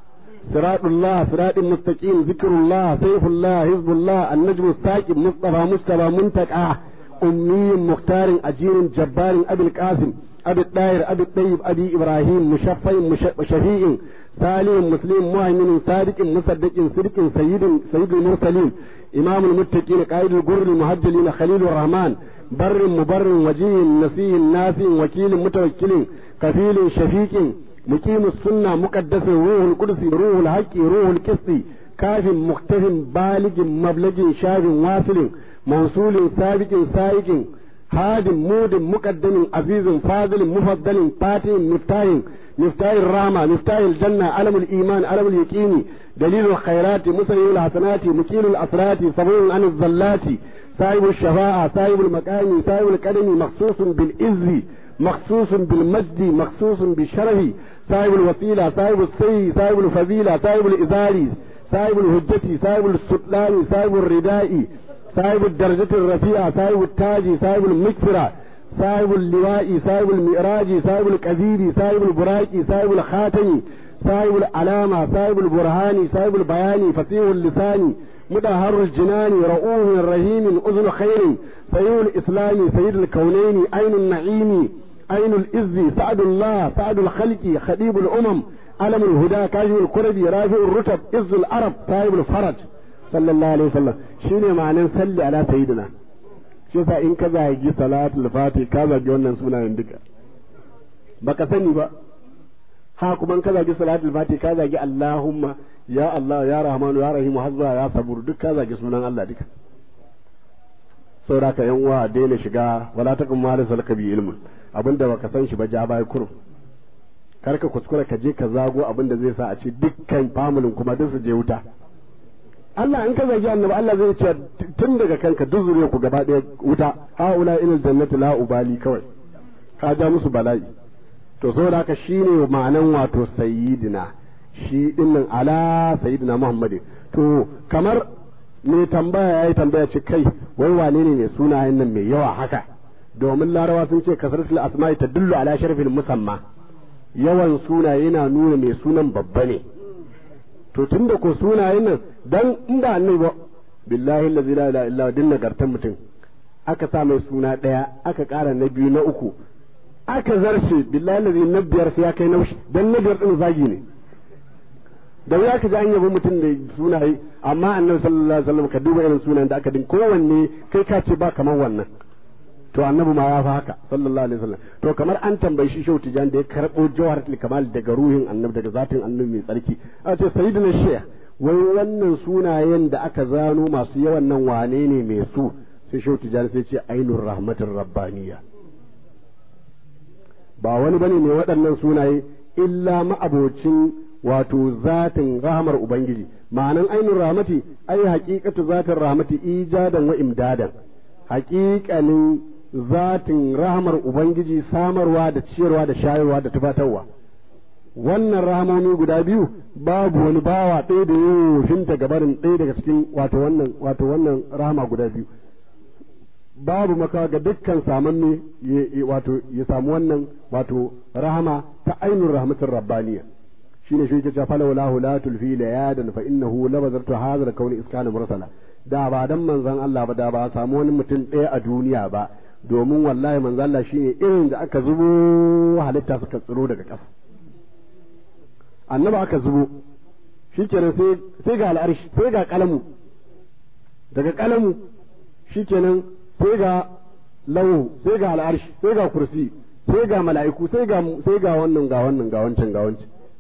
Speaker 4: صراط الله صراط مستقيم ذكر الله سيف الله حزب الله النجم الساكب مصطفى مصطفى منتقى أمي مختار أجير جبار أبي القاسم أبي الطاهر أبي الطيب أبي إبراهيم مشفع شفيع سالم مسلم مؤمن صادق مصدق صدق سيد سيد المرسلين إمام المتقين قائد الجر المهجلين خليل الرحمن بر مبر وجيه نسي ناسي وكيل متوكل كفيل شفيق مقيم السنة مقدس روح القدس روح الحق روح القسط كاف مختف بالغ مبلغ شاف واصل موصول سابق سائق هاد مود مقدم عزيز فاضل مفضل فاتح مفتاح مفتاح الرحمة مفتاح الجنة علم الإيمان علم اليقين دليل الخيرات مسير الحسنات مكيل الأسرات صبور عن الزلات صاحب الشفاعة صاحب المكان صاحب القدم مخصوص بالعز مخصوص بالمجد مخصوص بالشرف صاحب الوسيلة صاحب السي صاحب الفضيلة صاحب الإزاري صاحب الهجة صاحب السلطان صاحب الرداء صاحب الدرجة الرفيعة صاحب التاج صاحب المكفرة صاحب اللواء صاحب المئراج صاحب الكثير صاحب البراك صاحب الخاتم صاحب العلامة صاحب البرهان صاحب البيان فصيح اللسان مدهر الجنان رؤوف رحيم أذن خير سيد الإسلام سيد الكونين عين النعيم عين الإذ سعد الله سعد الخلق خديب الأمم علم الهدى كاشف الكرب رافع الرتب إذ العرب صاحب الفرج صلى الله عليه وسلم شنو معنى صلي على سيدنا shi yasa in ka zagi salatul fati ka zagi wannan sunayen duka baka sani ba ha kuma in ka zagi salatul fati ka zagi Allahumma ya Allah ya Rahmanu ya Rahimu hazza ya sabur duk ka zagi sunan Allah duka saboda ka yan uwa daina shiga wala takum ma salaka bi ilmun abinda baka san shi ba ja bai kurum kar ka kuskura ka je ka zago abinda zai sa a ce dukkan familin kuma duk su je wuta Allah in ka zagi annabi Allah zai ce tun daga kanka duk zuriyar ku gaba ɗaya wuta haula ilal jannati la ubali kawai ka ja musu bala'i to saboda haka shine ma'anan wato sayyidina shi dinnan ala sayyidina Muhammadin to kamar me tambaya yayi tambaya ce kai wai wane ne mai sunayen nan mai yawa haka domin larawa sun ce kasratul asma'i tadullu ala sharfil musamma yawan sunaye yana nuna mai sunan babba ne to tunda ko sunayen nan dan inda annabi ba billahi allazi la ilaha illa din nagartan mutum aka sa mai suna daya aka ƙara na biyu na uku aka zarce billahi allazi na biyar sai ya kai na dan na biyar din zagi ne da ya ka ji an yabi mutum da sunaye amma annabi sallallahu alaihi wasallam ka duba irin sunan da aka din kowanne kai ka ce ba kamar wannan to annabi ma ya fa haka sallallahu alaihi wasallam to kamar an tambayi shi shehu tijan da ya karbo jawharatul kamal daga ruhin annabi daga zatin annabi mai tsarki a ce sayyidina shaykh wai wannan sunayen da aka zano masu yawan nan wane ne mai su sai shehu tijan sai ce ainur rahmatir rabbaniya ba wani bane ne waɗannan sunaye illa ma'abocin wato zatin rahmar ubangiji ma'anan ainur rahmati ai haqiqatu zatin rahmati ijadan wa imdadan haƙiƙanin zatin rahamar Ubangiji samarwa da ciyarwa da shayarwa da tufatarwa. Wannan rahamomi guda biyu babu wani bawa ɗaya da yoshinta gabarin ɗaya daga cikin wato wannan wato wannan rahama guda biyu. Babu maka ga dukkan samanne wato ya samu wannan wato rahama ta ainihin rahmatin rabbaniya. shine shi ke cewa falawla la tulfi layadan fa innahu labazartu hadha kauni iskana mursala da ba dan manzon Allah ba da ba samu wani mutum ɗaya a duniya ba domin wallahi manzon Allah shine irin da aka zubo halitta suka tsiro daga ƙasa annaba aka zubo shikenan sai sai ga al'arshi sai ga kalamu daga kalamu shikenan sai ga lawu sai ga al'arshi sai ga kursi sai ga mala'iku sai ga sai ga wannan ga wannan ga wancan ga wancan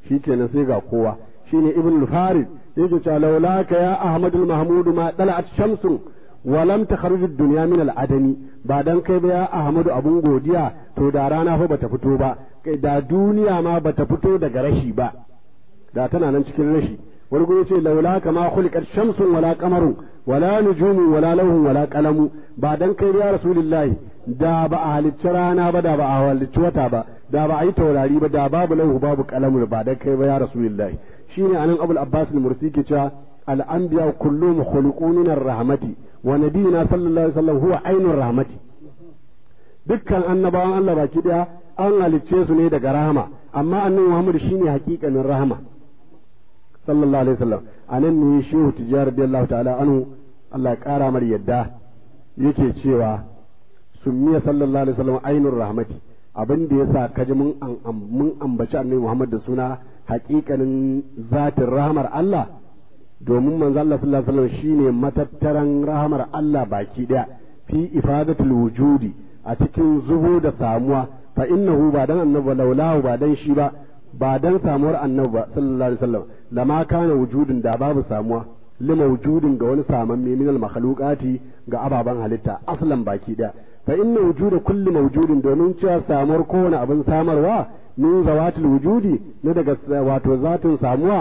Speaker 4: shikenan sai ga kowa shine ibn farid yake cewa laulaka ya ahmadul mahmud ma dala'at shamsun wa lam takhruj ad-dunya min al-adami ba dan kai ba ya ahmadu abun godiya to da rana fa bata fito ba kai da duniya ma bata fito daga rashi ba da tana nan cikin rashi wani guri ce laula kama khuliqat shamsun wala qamarun wala nujumun wala lawhun wala qalamu ba dan kai ya rasulullahi da ba a halicci rana ba da ba a halicci wata ba da ba a yi taurari ba da babu lahu babu qalamu ba dan kai ba ya rasulullahi shine anan abul abbas al-mursi ke cewa al-anbiya kulluhum khuliqun min ar-rahmati wa nabiyina sallallahu alaihi wasallam huwa ainur rahmati dukkan annabawan Allah baki daya an halicce su ne daga rahama amma annabi Muhammad shine hakikanin rahama sallallahu alaihi wasallam anan ne shehu tijjar radiyallahu ta'ala anhu Allah ya kara mar yadda yake cewa summiya sallallahu alaihi wasallam ainur rahmati abin da yasa kaji mun mun ambaci annabi Muhammad da suna hakikanin zatin rahamar Allah domin manzo Allah sallallahu alaihi wasallam shine matattaran rahamar Allah baki daya fi ifadatul wujudi a cikin zubo da samuwa fa innahu ba dan annabi laulahu ba dan shi ba ba dan samuwar annabi ba sallallahu alaihi wasallam lama kana wujudin da babu samuwa lima wujudin ga wani samamme min al makhluqati ga ababan halitta aslan baki daya fa inna wujuda kulli mawjudin domin cewa samuwar kowane abin samarwa min zawatil wujudi ne daga wato zatin samuwa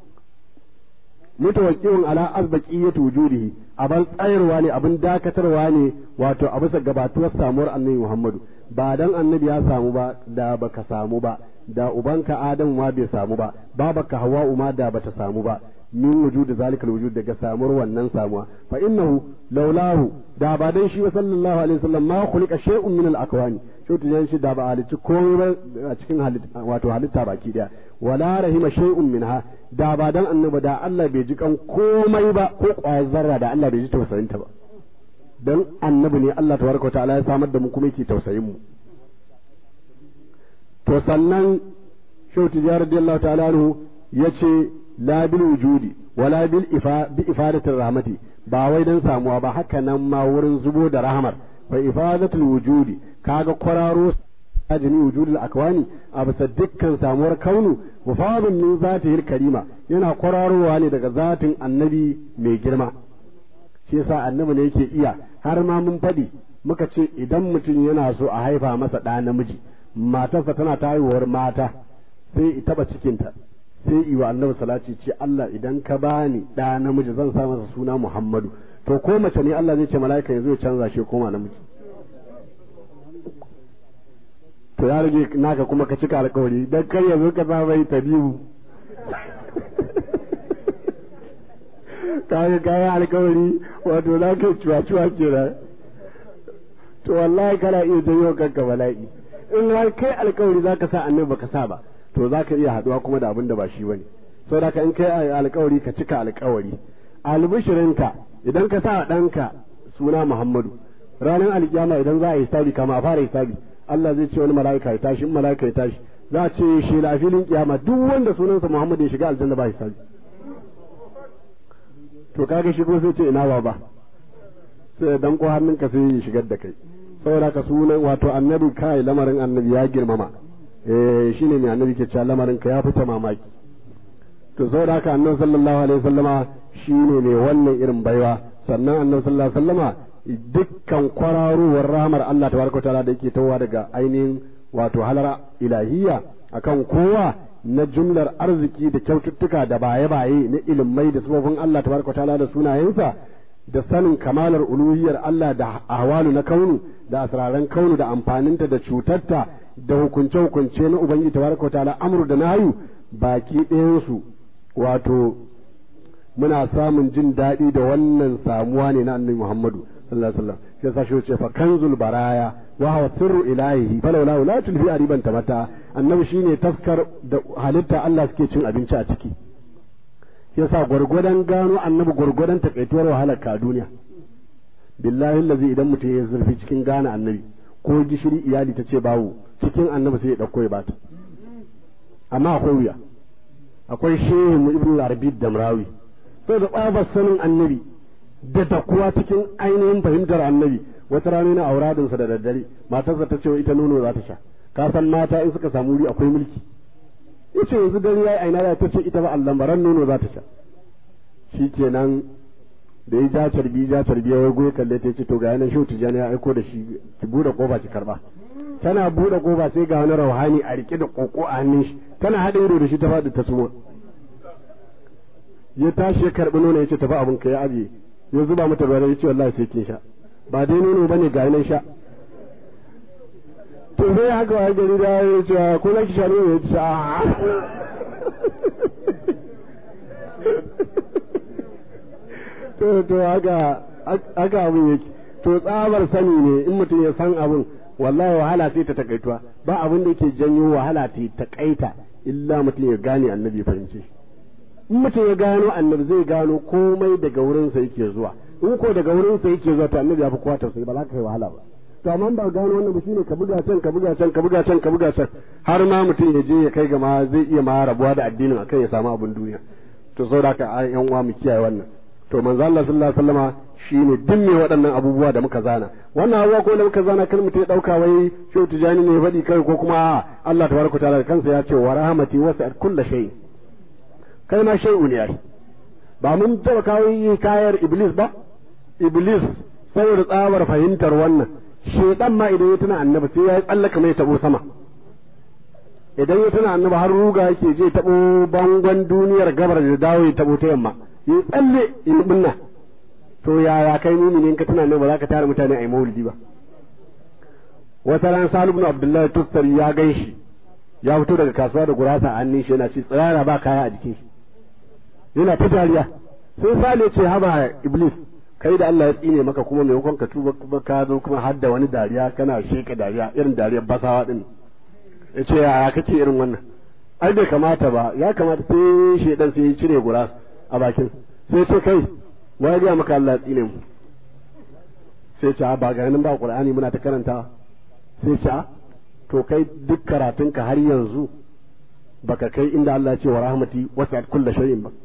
Speaker 4: mutawakkiun ala azbaqiyati wujudihi abin tsayarwa ne abin dakatarwa ne wato a bisa gabatuwar samuwar annabi Muhammadu ba dan annabi ya samu ba da baka samu ba da ubanka Adam ma bai samu ba babaka Hawwa'u ma da bata samu ba min wujudi zalikal wujud daga samuwar wannan samuwa fa innahu laulahu da ba dan shi sallallahu alaihi wasallam ma khuliqa shay'un min al-akwani shi tijan shi da ba halicci komai ba a cikin halitta wato halitta baki daya wala rahima shay'un minha da ba dan annabi da Allah bai ji kan komai ba ko kwayar zarra da Allah bai ji tausayin ta ba dan annabi ne Allah tabaraka ta'ala ya samar da mu kuma yake tausayin mu to sannan shehu tijjar radiyallahu ta'ala anhu yace la bil wujudi wala bil ifa bi ifadatir rahmati ba wai dan samuwa ba haka nan ma wurin zubo da rahmar fa ifadatul wujudi kaga kwararo jami wujudul akwani a bisa dukkan samuwar kaunu mufadun min zatihil karima yana kwararowa ne daga zatin annabi mai girma shi yasa annabi ne yake iya har ma mun faɗi muka ce idan mutum yana so a haifa masa ɗa namiji matarsa tana ta haihuwar mata sai taba cikinta sai iwa annabi salati ce Allah idan ka bani ɗa namiji zan sa masa suna Muhammadu to ko mace ne Allah zai ce mala'ika yanzu ya canza shi koma namiji to ya rage naka kuma ka cika alkawari dan kar yanzu ka sa mai tabibu kaga kayan alkawari wato za ka ciwa ciwa kenan to wallahi kana iya janyo kanka bala'i in har kai alkawari za ka sa annabi baka sa ba to za ka iya haduwa kuma da abin da ba shi bane saboda ka in kai alkawari ka cika alkawari albishirinka idan ka sa ɗanka suna Muhammadu ranar alkiyama idan za a yi hisabi kama a fara hisabi Allah zai ce wani mala'ika ya tashi in mala'ika ya tashi za a ce shi la filin kiyama duk wanda sunansa Muhammadu ya shiga aljanna ba hisabi to kaga shi ko sai ce ina ba sai dan ko hannunka sai ya shigar da kai saboda ka sunan wato annabi kai lamarin annabi ya girmama eh shine mai annabi ke cewa lamarin ka ya fita mamaki to saboda haka annabi sallallahu alaihi wasallama shine ne wannan irin baiwa sannan annabi sallallahu alaihi wasallama dukkan kwararowar rahmar Allah tabaraka taala da yake tawa daga ainihin wato halara ilahiyya akan kowa na jumlar arziki da kyaututtuka da baye-baye na ilimai da sabobin Allah tabaraka taala da sunayensa da sanin kamalar uluhiyar Allah da ahwalu na kaunu da asraran kaunu da amfaninta da cutarta da hukunce-hukunce na Ubangiji tabaraka ta'ala amru da nayu baki ɗayansu wato muna samun jin daɗi da wannan samuwa ne na annabi Muhammadu sallallahu alaihi wasallam sai sa shi ce fa kanzul baraya wa huwa sirru ilahihi falawla la tulfi ariban tamata annabi shine taskar da halitta Allah suke cin abinci a ciki yasa gwargwadon gano annabi gwargwadon takaituwar wahalar ka duniya billahi allazi idan mutum ya zurfi cikin gane annabi ko gishiri iyali ta ce bawo cikin annabi sai ya dauko ya bata amma akwai wuya akwai shehu mu ibnu arabi damrawi sai da tsabar sanin annabi da takuwa cikin ainihin fahimtar annabi wata rana na auradinsa da daddare matarsa ta ce ita nono za ta sha ka san mata in suka samu wuri akwai mulki yace yanzu dare yayi aina da ta ce ita ba Allah baran nono za ta sha shikenan da ya ja carbi ja carbi ya goye kalle ta ce to ga yanan shehu tijani ya aiko da shi ki bude kofa ki karba tana bude kofa sai ga wani rauhani a rike da koko a hannun shi tana hada ido da shi ta faɗi ta suma ya tashi ya karbi nono ya ce tafi abin ka ya aje ya zuba mata ruwa ya ce wallahi sai kin sha ba dai nono bane ga yanan sha to sai haka wa gari da ya ce ko za ki sha nono ya ce a to to haka haka abin yake to tsabar sani ne in mutum ya san abin wallahi wahala sai ta takaituwa ba abin da yake janyo wahala ta takaita illa mutum ya gane annabi ya fahimce in mutum ya gano annabi zai gano komai daga wurinsa yake zuwa in ko daga wurinsa yake zuwa to annabi ya fi kowa tausayi ba za ka yi wahala ba to amma ba gano wannan ba shine ka buga can ka buga can ka buga can ka buga can har ma mutum ya je ya kai ga ma zai iya ma rabuwa da addinin akan ya samu abin duniya to saboda haka yan uwa mu kiyaye wannan to manzo Allah sallallahu alaihi wasallama shine duk me waɗannan abubuwa da muka zana wannan abubuwa ko da muka zana kan mutum ya dauka wai shehu tijani ne faɗi kai ko kuma Allah tabaraka taala da kansa ya ce wa rahmati wasi'at kulli shay kai ma shay'un ya ba mun taba kawo kayar iblis ba iblis saboda tsabar fahimtar wannan shedan ma idan ya tuna annabi sai ya tsallaka mai tabo sama idan ya tuna annabi har ruga yake je tabo bangon duniyar gabar da dawo ya tabo ta yamma yi tsalle in binna to yaya kai muminin ka tuna ne ba za ka tara mutane a yi maulidi ba wata ran salu ibn abdullahi tustari ya gan shi ya fito daga kasuwa da gurasa a hannun shi yana ci tsirara ba kaya a jikin shi yana ta dariya sai sale ce haba iblis kai da Allah ya tsine maka kuma maimakon ka tuba kuma ka zo kuma har da wani dariya kana sheka dariya irin dariyar basawa din yace yaya kake irin wannan ai bai kamata ba ya kamata sai shedan sai ya cire gurasa a bakin sai ce kai wai ga maka Allah tsine mu sai ce ba ga nan ba Qur'ani muna ta karanta sai ce to kai duk karatunka har yanzu baka kai inda Allah ya ce wa rahmati wasi'at kulli shay'in ba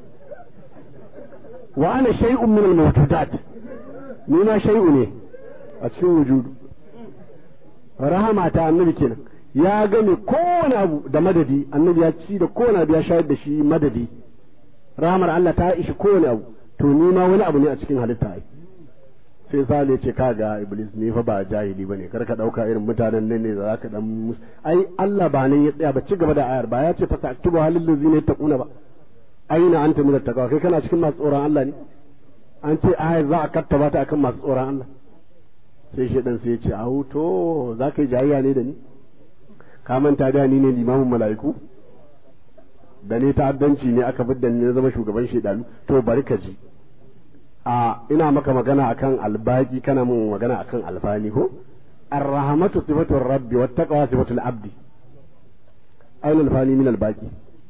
Speaker 4: wa ana shay'un min al-mawjudat ni ma shay'u ne a cikin wujudu rahama ta annabi kenan ya gane kowane abu da madadi annabi ya ci da kowane abu ya shayar da shi madadi rahamar Allah ta ishi kowane abu to ni ma wani abu ne a cikin halitta ai sai sale ya ce kaga iblis ni fa ba jahili bane kar ka dauka irin mutanen nan ne da zaka dan mus ai Allah ba nan ya tsaya ba ci gaba da ayar ba ya ce fa taktubu halil ladzina taquna ba aina anta min taqwa kai kana cikin masu tsoron Allah ne an ce ayar za a kattaba ta akan masu tsoron Allah sai shi dan sai ya ce au to za ka yi jayayya ne da ni ka manta da ni ne limamin mala'iku da ne ta'addanci ne aka bidda ni na zama shugaban shedanu to bari ka ji a ina maka magana akan albaki kana mun magana akan alfani ko arrahmatu sifatu rabbi wat taqwa sifatu al-abdi aina alfani min albaki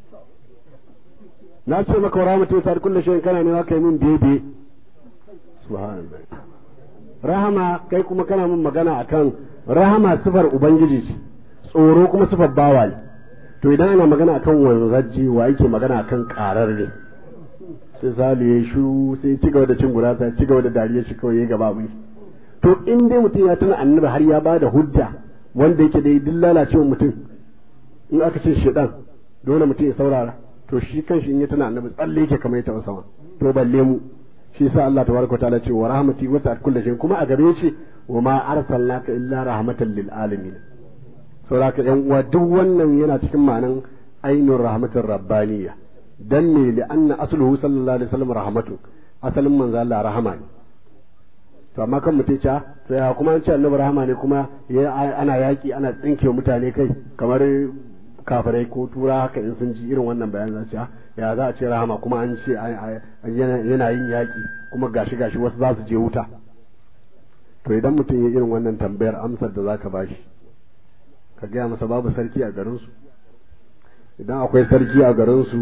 Speaker 4: na ce maka rahmatu ta kullu shay'in kana ne kai min bebe subhanallah rahama kai kuma kana mun magana akan rahama sifar ubangiji ce tsoro kuma sifar bawa ne to idan ana magana akan wanzajji wa yake magana akan karar ne sai salu ya shu sai ci gaba da cin gurasa ci gaba da dariya shi kawai ya gaba mai to in dai mutum ya tuna annabi har ya bada hujja wanda yake da duk lalacewa mutum in aka ce shedan dole mutum ya saurara to shi kanshi in ya tuna annabi tsalle yake kamar ya taɓa sama to balle mu shi yasa Allah tabaraka ta'ala ce wa rahmati wasa'at kulli shay kuma a gare shi wa ma arsalnaka illa rahmatan lil alamin saboda yan uwa duk wannan yana cikin ma'anan ainur rahmatir rabbaniyya dan me li anna asluhu sallallahu alaihi wasallam rahmatu asalin manzo Allah rahama ne to amma kan mutum ca to ya kuma an ce annabi rahama ne kuma ana yaki ana tsinke mutane kai kamar kafirai ko tura haka in sun ji irin wannan bayan za ce ya za a ce rahama kuma an ce yana yin yaki kuma gashi gashi wasu za su je wuta to idan mutum ya irin wannan tambayar amsar da zaka bashi ka gaya masa babu sarki a garinsu idan akwai sarki a garinsu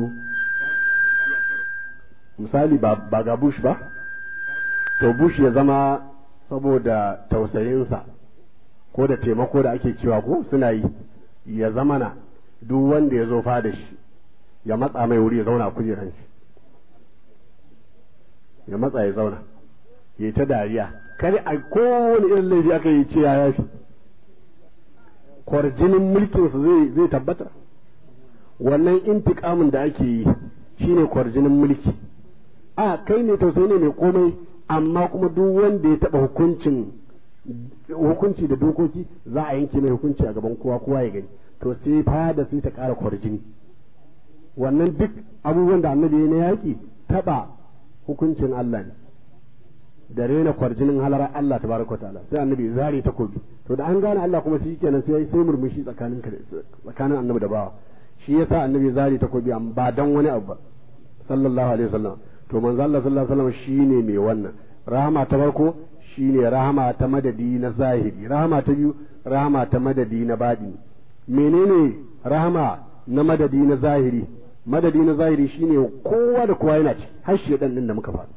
Speaker 4: misali ba ga bush ba to bush ya zama saboda tausayinsa ko da taimako da ake cewa ko suna yi ya zama na duk wanda ya zo fada shi ya matsa mai wuri ya zauna kujeran shi ya matsa ya zauna ya ta dariya kare a kowane irin laifi aka yi ce ya yafi kwarjinin mulkinsa zai tabbata wannan intiƙamin da ake yi shine kwarjinin mulki a kai ne tausayi ne mai komai amma kuma duk wanda ya taɓa hukuncin hukunci da dokoki za a yanke mai hukunci a gaban kowa kowa ya gani to sai fada sai ta ƙara kwarjini wannan duk abubuwan da annabi ya na yaƙi taɓa hukuncin Allah ne da rena kwarjinin halarar Allah ta baraka ta'ala sai annabi zare takobi to da an gane Allah kuma shi kenan sai sai murmushi tsakanin tsakanin annabi da bawa shi yasa annabi zare takobi amma ba dan wani abu ba sallallahu alaihi wasallam to manzo Allah sallallahu alaihi wasallam shine mai wannan rahama ta farko shine rahama ta madadi na zahiri rahama ta biyu rahama ta madadi na baɗini menene rahama na madadi na zahiri madadi na zahiri shine kowa da kowa yana ci har shedan din da muka faɗa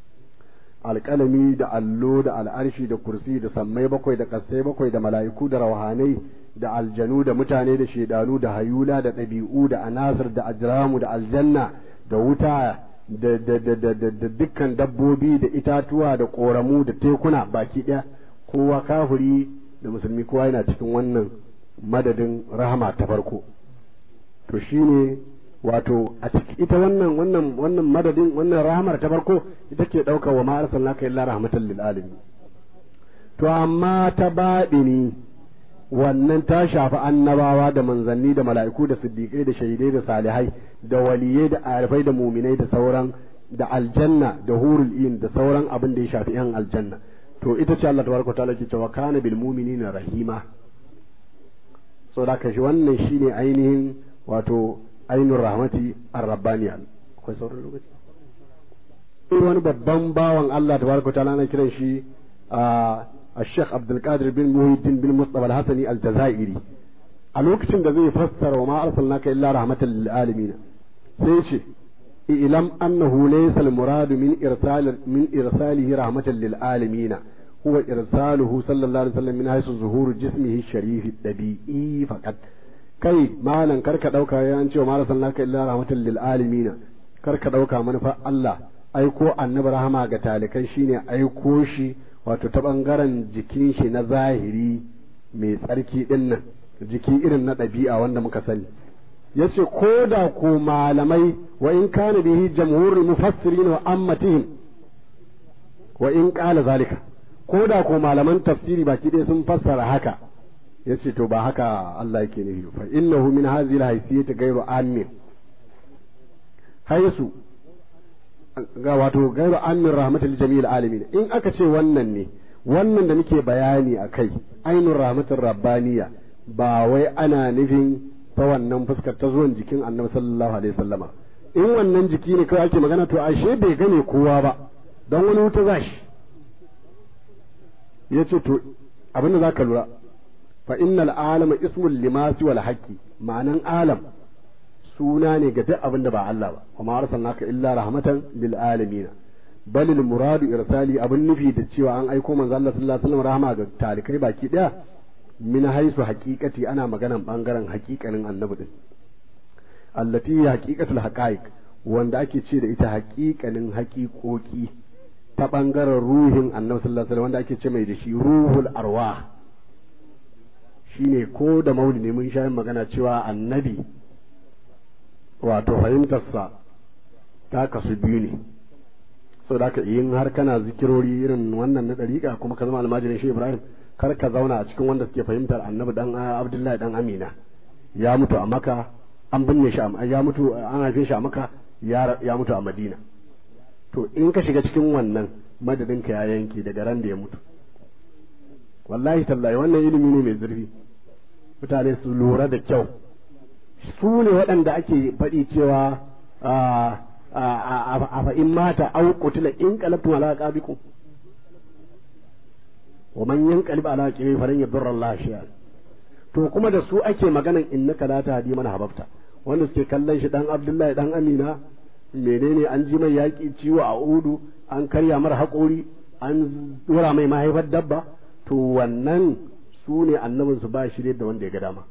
Speaker 4: alƙalami da allo da al'arshi da kursi da sammai bakwai da ƙasai bakwai da mala'iku da rauhanai da aljanu da mutane da shedanu da hayula da ɗabi'u da anasir da ajramu da aljanna da wuta da da da da da da dukkan dabbobi da itatuwa da ƙoramu da tekuna baki ɗaya kowa kafiri da musulmi kowa yana cikin wannan madadin rahama ta farko to shine wato a ciki ita wannan wannan wannan madadin wannan rahamar ta farko ita ke ɗauka wa ma arsalnaka illa rahmatan lil alamin to amma ta baɗini wannan ta shafi annabawa da manzanni da mala'iku da siddiƙai da shahidai da salihai da waliyai da arifai da muminai da sauran da aljanna da hurul in da sauran abin da ya shafi yan aljanna to ita ce Allah tabaraka ta'ala ke cewa kana bil mu'minina rahima saboda ka shi wannan shine ainihin wato ainun rahmati ar-rabbaniya akwai sauran lokaci wani babban bawan Allah tabaraka ta'ala ana kiran shi a الشيخ عبد القادر بن محي الدين بن مصطفى الحسني الجزائري a lokacin da zai fassara wa ma arsalnaka illa rahmatan lil alamin sai ce ilam annahu laysa al murad min irsal min irsalihi rahmatan lil alamin huwa irsaluhu sallallahu alaihi wasallam min haythu zuhur jismihi sharif dabi'i faqat kai malan karka dauka ya an ce wa ma arsalnaka illa rahmatan lil alamin karka dauka manufa Allah aiko annabi rahama ga talikai shine aiko shi wato ta ɓangaren jikin shi na zahiri mai tsarki ɗin nan jiki irin na ɗabi'a wanda muka sani ya ce ko da ko malamai wa in kana bihi jamhurul mufassirin wa ammatihim wa in qala zalika ko da ko malaman tafsiri baki ɗaya sun fassara haka ya ce to ba haka Allah yake nufi fa innahu min hadhihi al-haythiyati ghayru amin haisu ga wato gairu amin rahmatul jami'il alamin in aka ce wannan ne wannan da muke bayani a kai ainun rahmatul rabbaniya ba wai ana nufin ta wannan fuskar ta zuwan jikin annabi sallallahu alaihi wasallama in wannan jiki ne kawai ake magana to ashe bai gane kowa ba don wani wuta za shi ya ce to abin da za ka lura fa innal alama ismul limasi wal haqqi ma'anan alam suna ne ga duk abin da ba Allah ba kuma arsalnaka illa rahmatan lil alamin bal al muradu irsali abin nufi da cewa an aiko manzo Allah sallallahu alaihi wasallam rahama ga talikai baki daya min haisu haqiqati ana maganan bangaren haqiqanin annabi din allati haqiqatul haqaiq wanda ake ce da ita haqiqanin haqiqoki ta bangaren ruhin annabi sallallahu alaihi wasallam wanda ake ce mai da shi ruhul arwah shine ko da maulidi mun sha magana cewa annabi wato fahimtarsa ta kasu biyu ne sau da yin har kana zikirori irin wannan na ɗariƙa kuma ka zama almajirin shi ibrahim kar ka zauna a cikin wanda suke fahimtar annabi dan abdullahi dan amina ya mutu a maka an binne shi ya mutu an haife shi a maka ya mutu a madina to in ka shiga cikin wannan madadin ka ya yanke daga ran da ya mutu wallahi tallahi wannan ilimi ne mai zurfi mutane su lura da kyau su ne waɗanda ake faɗi cewa a fa'in mata au qutila in qalabtum ala aqabikum wa man yanqalib ala aqibi falan yadurra Allah shay'an to kuma da su ake maganan innaka la tahdi man hababta wanda suke kallon shi dan Abdullahi dan Amina menene an ji mai yaki ciwo a udu an karya mar haƙori an dora mai mahaifar dabba to wannan su ne annabinsu ba shi da wanda ya ga dama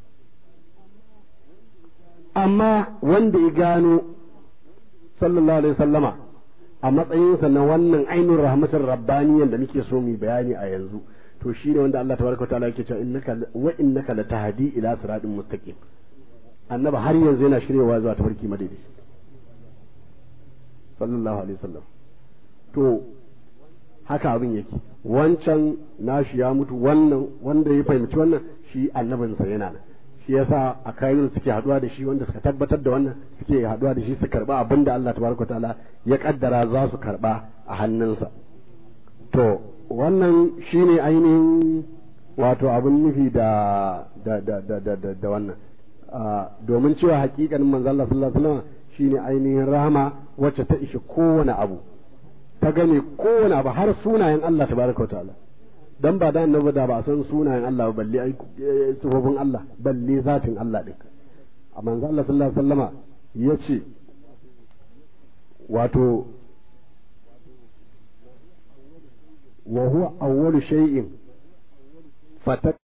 Speaker 4: amma wanda ya gano sallallahu alaihi sallama a matsayinsa na wannan ainihin rahmatar rabbaniyan da muke so mu bayani a yanzu to shi ne wanda Allah tabaraka ta'ala yake cewa innaka wa innaka latahdi ila siratin mustaqim annaba har yanzu yana shiryawa zuwa tafarki madaidai sallallahu alaihi wasallam to haka abin yake wancan nashi ya mutu wannan wanda ya fahimci wannan shi annabinsa yana nan shi yasa a kayan suke haduwa da shi wanda suka tabbatar da wannan suke haduwa da shi su karba abin da Allah tabaraka ta'ala ya kaddara za su karba a hannunsa to wannan shine ainihin wato abin nufi da da da da da, da, da wannan domin cewa hakikanin manzo Allah sallallahu alaihi wasallam shine ainihin rahama wacce ta ishe kowane abu ta gane kowane abu har sunayen Allah tabaraka ta'ala dan ba da annabi da ba san sunayen Allah ba balle ai sifofin Allah balle zatin Allah din amma manzo Allah sallallahu alaihi wasallama yace wato wa huwa awwalu shay'in fata